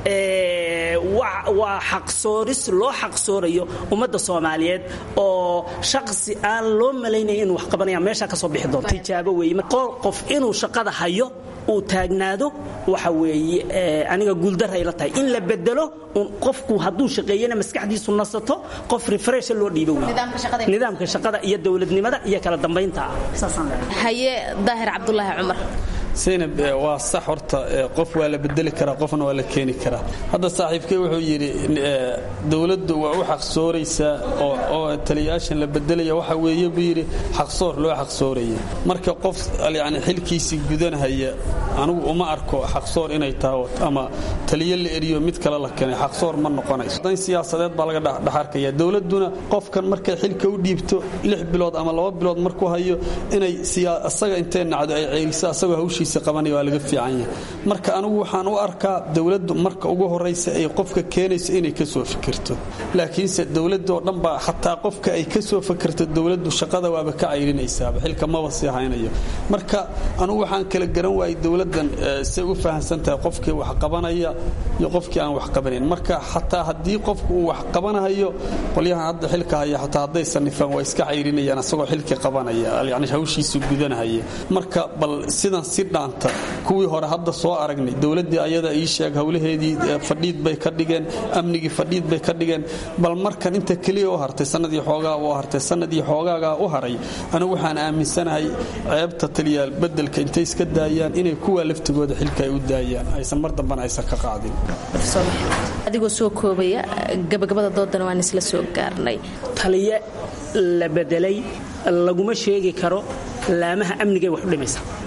waa xaqsooris loo xaqsoorayo ummadda soomaaliyeed oo shaqsi aan loo malaynaya inuu wax qabanaya meesha ka soo bixi doonto tijaabo weeye qof inuu shaqada hayo uu taagnaado waxa weeye aniga guuldaray la tahay in la bedelo qofku hadduu shaqeeyana maskaxdiisu nasato qof refresha loo dhiibo wey nidaamka shaqada iyo dowladnimada iyo kala dambaynta haye daahir cabdulaahi cumar saynab waa sax horta qof waa la bedeli karaa qofna waa la keeni karaa hadda saaxiibkey wuxuu yidhi dowladdu waa u xaqsooraysaa oo taliyayaashan la bedelaya waxa weeye buu yidhi xaqsoor loo xaqsooraya marka qof yani xilkiisii gudanhaya anigu uma arko xaqsoor inay tahay ama taliyo la eriyo mid kale la keenay xaqsoor ma noqonayso dan siyaasadeed baa laga dhexarkaya dowladduna qofkan markay xilka u dhiibto lix bilood ama laba bilood markuu hayo inay asaga intay nacdo ay ceeriso asagoo hawshiisa qabanaya waa laga fiican yahay marka anigu waxaan u arkaa dowladdu marka ugu horaysa ay qofka keenayso inay ka soo fikirto laakiinse dowladoo dhan baa xataa qofka ay ka soo fikirto dowladdu shaqada waaba ka cayrinaysaaba xilka maba sii haynayo marka anugu waxaan kala garan waayay dowladdan say u fahamsan tahay qofkii wax qabanaya iyo qofkii aan wax qabanayn marka xataa haddii qofku uu wax qabanahayo qolyahan hadda xilka haya xataa hadday sanifaan waa iska cayrinayaan asagoo xilkii qabanaya yani hawshiisu gudanahaya marka bal sidan si dhaanta kuwii hore hadda soo aragnay dowladdii ayada ii sheeg howlaheedii fadhiid bay ka dhigeen amnigii fadhiid bay ka dhigeen bal markan inta keliya u hartay sanadii xoogaa u hartay sanadii xoogaagaa u haray anigu waxaan aaminsanahay ceebta taliyaal bedelka intay iska daayaan inay kuwa laftigooda xilka ay u daayaan aysan mar dambana aysan ka qaadin adigoo soo koobaya gabagabada doodana waan isla soo gaarnay taliye la bedelay laguma sheegi karo laamaha amnigay wax u dhimaysa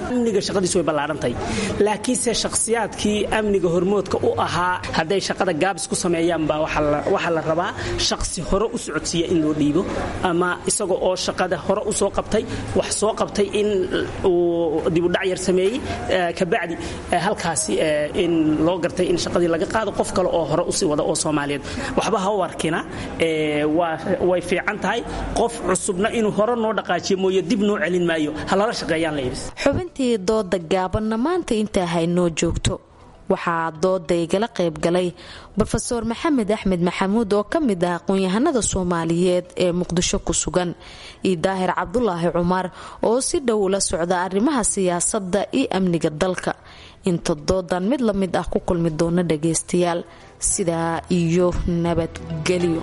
amniga shaqadiisu way ballaarantahay laakiinse shakhsiyaadkii amniga hormoodka u ahaa hadday shaqada gaabis ku sameeyaan baa waxaa la rabaa shakhsi hore u socodsiiya in loo dhiibo ama isaga oo shaqada hore u soo qabtay wax soo qabtay in uu dibudhac yar sameeyey kabacdi halkaasi in loo gartay in shaqadii laga qaado qof kale oo hore usii wada oo soomaaliyeed waxba ha u arkina way fiican tahay qof cusubna inuu hore noo dhaqaajiyo mooye dib noo celin maayo ha lala shaqeeyaan layidhi xubintii dooda gaabanna maanta intaa haynoo joogto waxaa dooda igala qayb galay rofeor maxamed axmed maxamuud oo ka mid ah aqoon-yahanada soomaaliyeed ee muqdisho ku sugan iyo daahir cabdulaahi cumar oo si dhow ula socda arrimaha siyaasadda iyo amniga dalka inta doodan mid la mid ah ku kulmi doona dhagaystayaal sidaa iyo nabadgelyo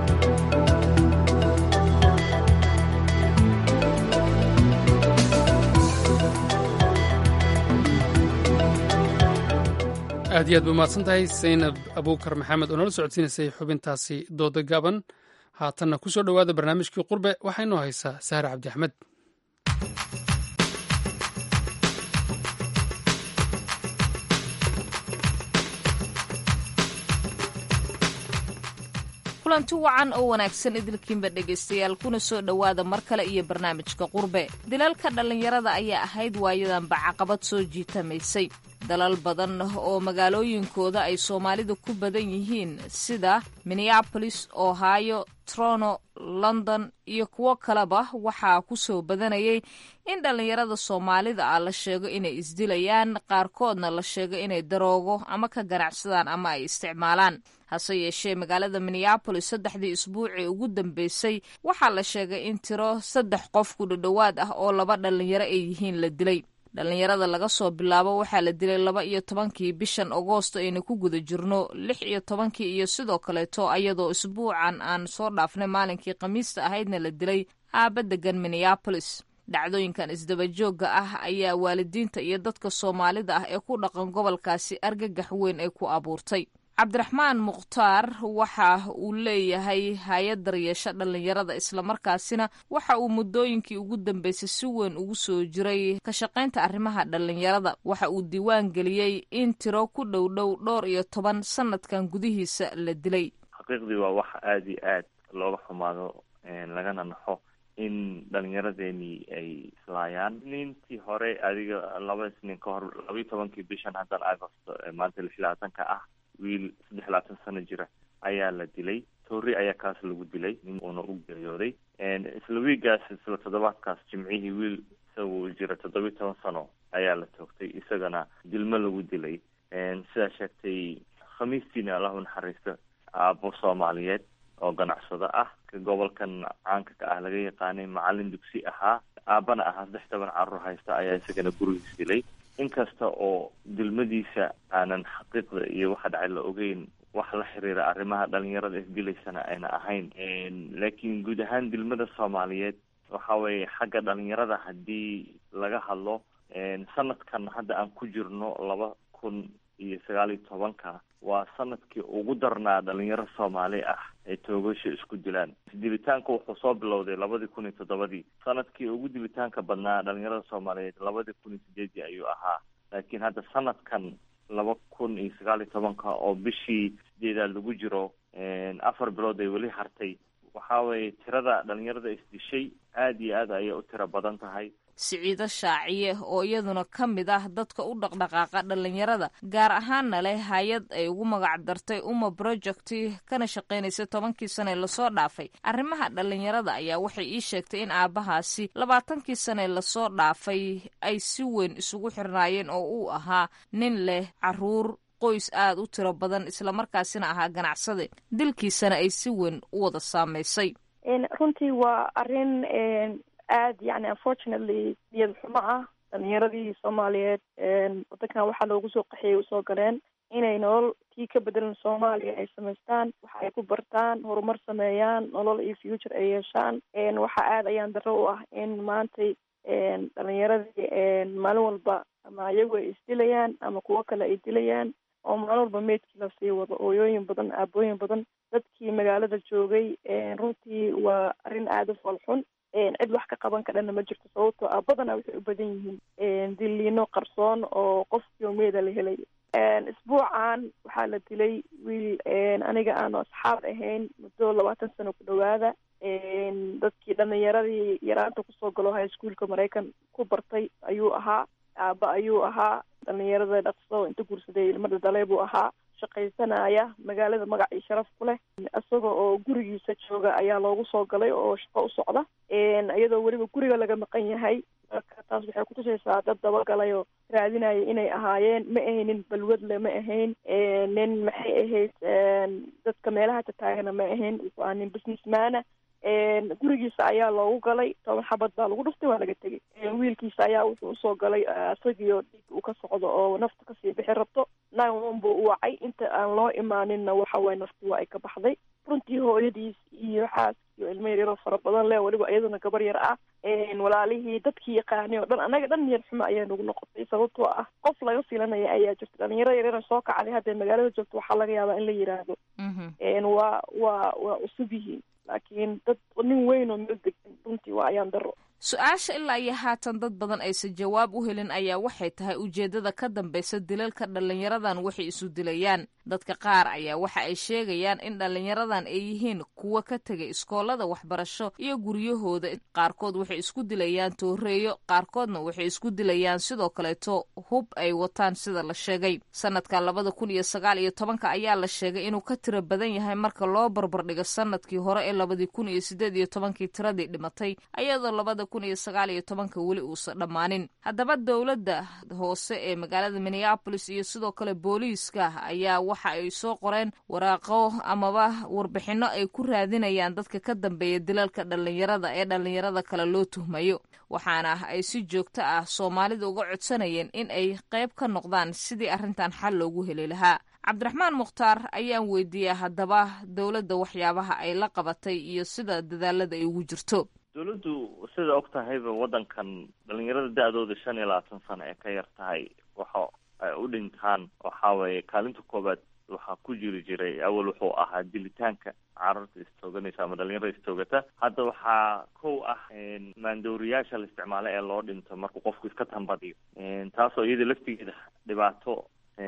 aad iyo aad ba umahadsan tahay saynab abuukar maxamed oo nala socodsiinaysay xubintaasi dooda gaaban haatanna ku soo dhowaada barnaamijkii qurbe waxaa inoo haysaa sahre cabdi axmed kulanti wacan oo wanaagsan idilkiinba dhegaystayaal kuna soo dhowaada mar kale iyo barnaamijka qurbe dilalka dhallinyarada ayaa ahayd waayadanba caqabad soo jiitamaysay dalal badan oo magaalooyinkooda ay soomaalidu ku badan yihiin sida minneabolis ohio trono london iyo kuwo kaleba waxaa ku soo badanayay in dhallinyarada soomaalida ah la sheego inay isdilayaan qaarkoodna la sheego inay daroogo ama ka ganacsadaan ama ay isticmaalaan hase yeeshee magaalada minneabolis saddexdii isbuucii ugu dambeysay waxaa la sheegay in tiro saddex qof ku dhadhowaad ah oo laba dhallinyaro ay yihiin la dilay dhallinyarada laga soo bilaabo waxaa la dilay laba iyo tobankii bishan agoosto aynu ku guda jirno lix iyo tobankii iyo sidoo kaleeto ayadoo isbuucan aan soo dhaafnay maalinkii khamiista ahaydna la dilay aaba degan minneabolis dhacdooyinkan isdabajoogga ah ayaa waalidiinta iyo dadka soomaalida ah ee ku dhaqan gobolkaasi argagax weyn ay ku abuurtay cabdiraxmaan mukhtaar waxa uu leeyahay hay-ad daryeesha dhallinyarada islamarkaasina waxa uu muddooyinkii ugu dambeysay si weyn ugu soo jiray ka shaqaynta arrimaha dhallinyarada waxa uu diiwaan geliyey in tiro ku dhow dhow dhowr iyo toban sanadkan gudihiisa la dilay xaqiiqdii waa wax aada iyo aad looga xumaado lagana naxo in dhalinyaradeenii ay islaayaan nintii hore adiga laba isnin ka hor labaiyo tobankii bishan haddan agosto maanta lix labaatanka ah wiil saddex labaatan sano jira ayaa la dilay toori ayaa kaas lagu dilay nin uuna u geeriyooday isla wiigaas isla toddobaadkaas jimcihii wiil isagu jira toddobiyo toban sano ayaa la toogtay isagana dilmo lagu dilay sidaa sheegtay khamiistiina allahu naxariisto aabo soomaaliyeed oo ganacsado ah ka gobolkan caanka ka ah laga yaqaanay macalin dugsi ahaa aabana ahaa saddex toban carruur haysta ayaa isagana gurigiis dilay inkasta oo dilmadiisa aanan xaqiiqda iyo waxa dhacay la ogeyn wax la xiriira arrimaha dhalinyarada isdilaysana ayna ahayn laakiin guud ahaan dilmada soomaaliyeed waxa weeye xagga dhalinyarada haddii laga hadlo sanadkan hadda aan ku jirno laba kun iyo sagaal iyo tobanka waa sanadkii ugu darnaa dhalinyaro soomaali ah ay toogasha isku dilaan dilitaanka wuxuu soo bilowday labadii kun iyo toddobadii sanadkii ugu dilitaanka badnaa dhalinyarada soomaaliyeed labadii kun iyo sideedii ayuu ahaa laakiin hadda sanadkan laba kun iyo sagaal iyo tobanka oo bishii sideedaad lagu jiro afar bilood ay weli hartay waxa weeye tirada dhalinyarada isdishay aada iyo aad ayay u tiro badan tahay siciido shaaciye oo iyaduna ka mid ah dadka u dhaqdhaqaaqa dhallinyarada gaar ahaanna leh hay-ad ay ugu magac dartay uma project kana shaqaynaysa tobankii sane lasoo dhaafay arrimaha dhallinyarada ayaa waxay ii sheegtay in aabbahaasi labaatankii sane lasoo dhaafay ay si weyn isugu xirnaayeen oo uu ahaa nin leh caruur qoys aada u tiro badan islamarkaasina ahaa ganacsade dilkiisana ay si weyn u wada saamaysay runtii waa arin aada yani unfortunately niyad xumo ah dhalinyaradii soomaaliyeed wadankan waxaa loogu soo qaxiyay usoo galeen inay nolol tii ka bedelan soomaaliya ay samaystaan waxa ay ku bartaan horumar sameeyaan nolol iyo future ay yeeshaan waxa aada ayaan daro u ah in maantay dhalinyaradii maalin walba ama iyagu ay isdilayaan ama kuwo kale ay dilayaan oo maalin walba meydkii lasii wado ooyooyin badan aabooyin badan dadkii magaalada joogay runtii waa arrin aada u foolxun cid wax ka qaban kadhana ma jirto sababtoo ah badanaa waxay u badan yihiin diliino qarsoon oo qof yoomeeda la helayo isbuucan waxaa la dilay wiil aniga aanu asxaab ahayn muddo labaatan sano ku dhawaada dadkii dhalinyaradii yaraanta kusoo galo high schoolka maraykan ku bartay ayuu ahaa aaba ayuu ahaa dhalinyarada dhaqso inta guursaday ilmada dalay buu ahaa shaqaysanaya magaalada magac iyo sharaf ku leh isaga oo gurigiisa jooga ayaa loogu soo galay oo shaqo u socda iyadoo weliba guriga laga maqan yahay marka taas waxay kutusaysaa dad dabagalay oo raadinaya inay ahaayeen ma ahaynin balwadle ma ahayn nin maxay ahayd dadka meelaha tataagana ma ahayn waa nin businessmana gurigiisa ayaa loogu galay toban xabad baa lagu dhuftay waa laga tegay wiilkiisa ayaa wuxuu usoo galay isagiio dhiig uu ka socdo oo nafta kasii bixi rabto nine one buu u wacay inta aan loo imaaninna waxa waye nafti waa ay ka baxday runtii hooyadiis iyo xaas iyo ilmo yaryaroo fara badan leh weliba iyaduna gabar yar ah walaalihii dadkii yaqaanay oo dhan annaga dhan niyad xumo ayaa nagu noqotay sababtoo ah qof laga filanaya ayaa jirta dhalinyaro yaryara soo kacday hadday magaalada joogto waxaa laga yaabaa in la yiraahdo waa waa waa cusub yihiin laakiin dad nin weyn oo meel degan runtii waa ayaan daro su-aasha ilaa iyo haatan dad badan aysan jawaab u helin ayaa waxay tahay ujeeddada ka dambaysa dilalka dhallinyaradan waxay isu dilayaan dadka qaar ayaa waxa ay sheegayaan in dhallinyaradan ay yihiin kuwa ka tegay iskoolada waxbarasho iyo guryahooda qaarkood waxay isku dilayaan tooreeyo qaarkoodna waxay isku dilayaan sidoo kaleeto hub ay wataan sida la sheegay sanadka labada kun iyo sagaal iyo tobanka ayaa la sheegay inuu ka tiro badan yahay marka loo barbardhigo sanadkii hore ee labadii kun iyo sideed iyo tobankii tiradii dhimatay ayadoo labada kun iyo sagaal iyo tobanka weli uusan dhammaanin haddaba dowladda hoose ee magaalada minneabolis iyo sidoo kale booliiska ayaa waxa ay soo qoreen waraaqo amaba warbixino ay ku raadinayaan dadka ka dambeeya dilalka dhallinyarada ee dhallinyarada kale loo tuhmayo waxaana ay si joogto ah soomaalida uga codsanayeen in ay qayb ka noqdaan sidii arrintan xal loogu heli lahaa cabdiraxmaan mukhtaar ayaan weydiiyey haddaba dowladda waxyaabaha ay la qabatay iyo sida dadaalada ay ugu jirto dawladdu sida og tahayba waddankan dhalinyarada da-dooda shan iyo labaatan sano ee ka yar tahay waxa ay u dhintaan waxaa weeye kaalinta koobaad waxaa ku jiri jiray awal wuxuu ahaa dilitaanka carruurta istooganaysa ama dhalinyarada istoogata hadda waxaa kow ah maandooriyaasha la isticmaalo ee loo dhinto markuu qofku iska tambadiyo taasoo iyada laftigeeda dhibaato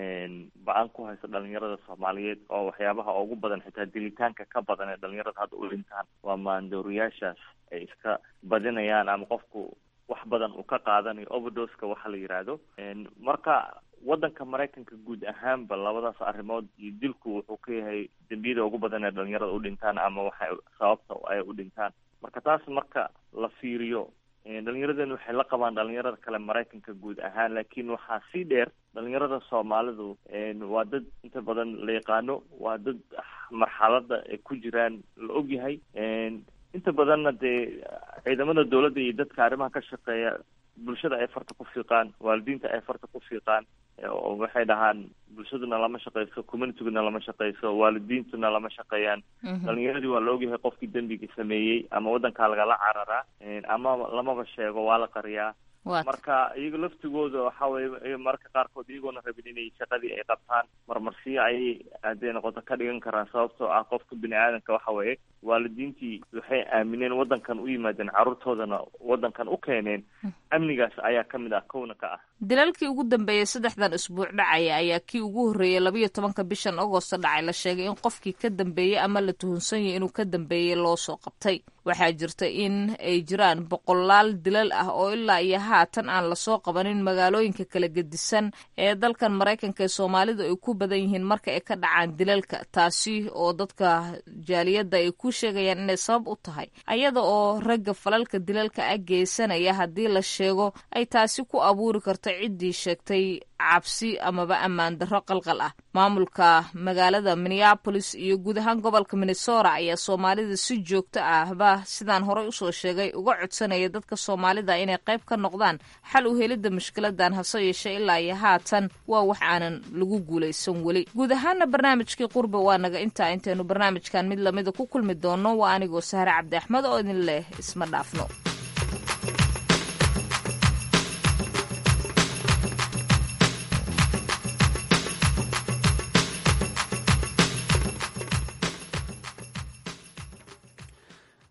ba-an ku haysta dhalinyarada soomaaliyeed oo waxyaabaha ugu badan xitaa dilitaanka ka badan ee dhalinyarada hadda u dhintaan waa maandooriyaashaas ay iska badinayaan ama qofku wax badan uu ka qaadanayo overdoska waxa la yidhaahdo marka waddanka maraykanka guud ahaanba labadaas arrimood iyo dilku wuxuu ka yahay dembiyada ugu badan ee dhalinyarada u dhintaan ama waxay sababta ay u dhintaan marka taas marka la fiiriyo dhalinyaradeen waxay la qabaan dhalinyarada kale maraykanka guud ahaan laakiin waxaa sii dheer dhalinyarada soomaalidu waa dad inta badan la yaqaano waa dad marxalada ay ku jiraan la ogyahay inta badanna dee ciidamada dawladda iyo dadka arrimaha ka shaqeeya bulshada ay farta ku fiiqaan waalidiinta ay farta ku fiiqaan oo waxay dhahaan bulshaduna lama shaqeyso communityguna lama shaqeyso waalidiintuna lama shaqeeyaan dhalinyaradii waa la ogyahay qofkii dembiga sameeyey ama waddankaa lagala cararaa ama lamaba sheego waa la qariyaa marka iyaga laftigooda waxa weye mararka qaarkood iyagoona rabin inay shaqadii ay qabtaan marmarsiyo ayay hadday noqoto ka dhigan karaan sababtoo ah qofka bini aadamka waxa weeye waalidiintii waxay aamineen waddankan u yimaadeen carruurtoodana waddankan u keeneen amnigaas ayaa ka mid ah kowna ka ah dilalkii ugu dambeeyey saddexdan isbuuc dhacaya ayaa kii ugu horreeyey labayo tobanka bishan agosto dhacay la sheegay in qofkii ka dambeeyey ama la tuhunsan yahay inuu ka dambeeyey loo soo qabtay waxaa jirta in ay jiraan boqolaal dilal ah oo ilaa iyo haatan aan lasoo qabanin magaalooyinka kala gedisan ee dalkan maraykanka ee soomaalidu ay ku badan yihiin marka ay ka dhacaan dilalka taasi oo dadka jaaliyadda ay ku sheegayaan inay sabab u tahay ayada oo ragga falalka dilalka ah geysanaya haddii la sheego ay taasi ku abuuri karto ciddii sheegtay cabsi amaba ammaan darro qalqal ah maamulka magaalada minneabolis iyo guud ahaan gobolka minnesota ayaa soomaalida si joogto ahba sidaan horey usoo sheegay uga codsanaya dadka soomaalida inay qayb ka noqdaan xal u helidda mushkiladan hase yeeshee ilaa iyo haatan waa wax aanan lagu guulaysan weli guud ahaana barnaamijkii qurbe waa naga intaa intaynu barnaamijkan mid lamida ku kulmi doono waa anigoo sahre cabdi axmed oo idin leh isma dhaafno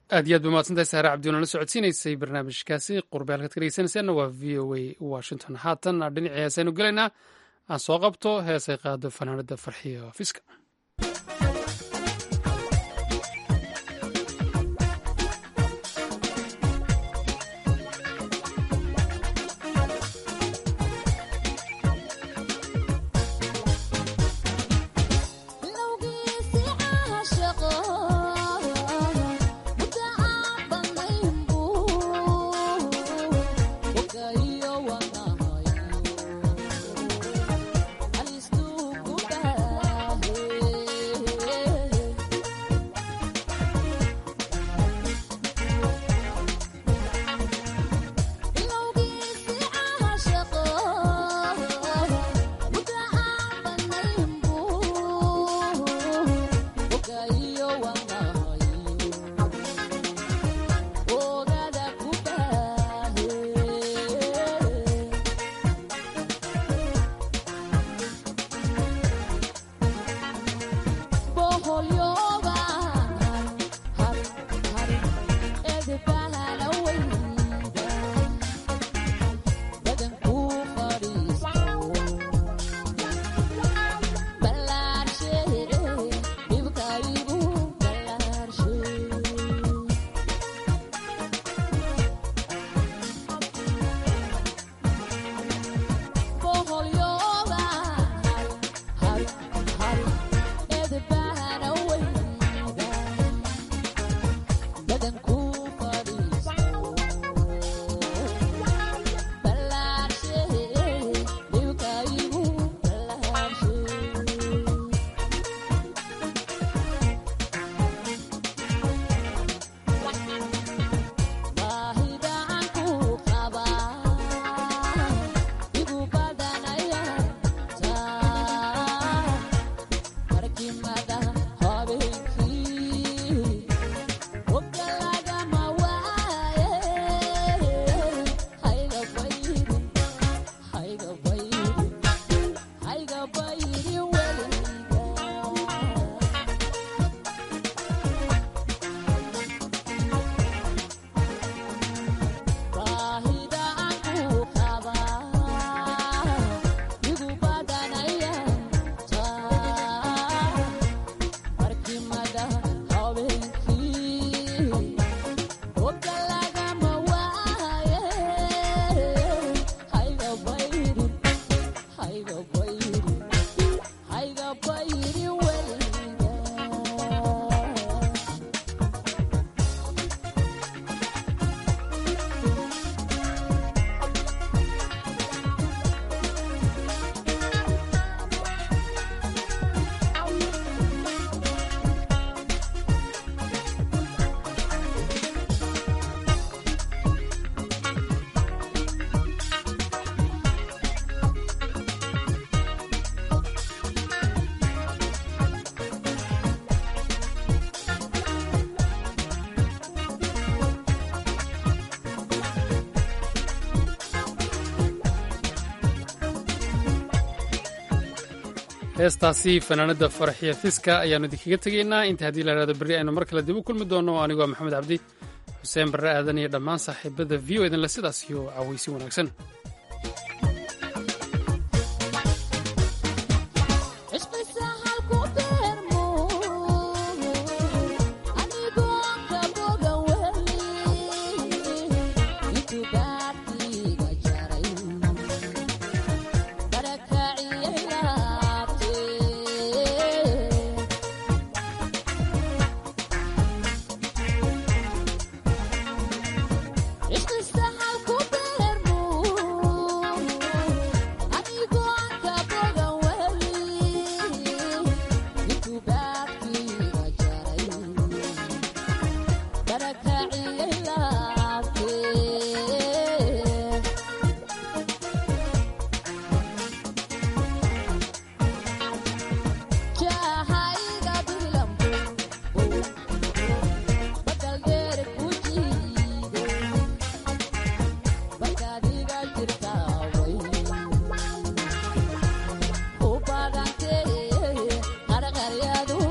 aad iyo aad ba mahadsantahay saare cabdi oona la socodsiinaysay barnaamijkaasi qurbe halkaad ka dhegeysanaysaanna waa v o a washington haatan dhinacii heesaynu gelaynaa aan soo qabto heesay qaado fanaanada farxiyo fiska heestaasi fanaanada faraxiya fiska ayaanu idinkaga tegaynaa inta haddii la hahdo berri aynu mar kale dib u kulmi doono anigoo maxamed cabdi xuseen barre aadan iyo dhammaan saaxiibada v o idinle sidaas iyo cawaysi wanaagsan u baagantee qarqaryadu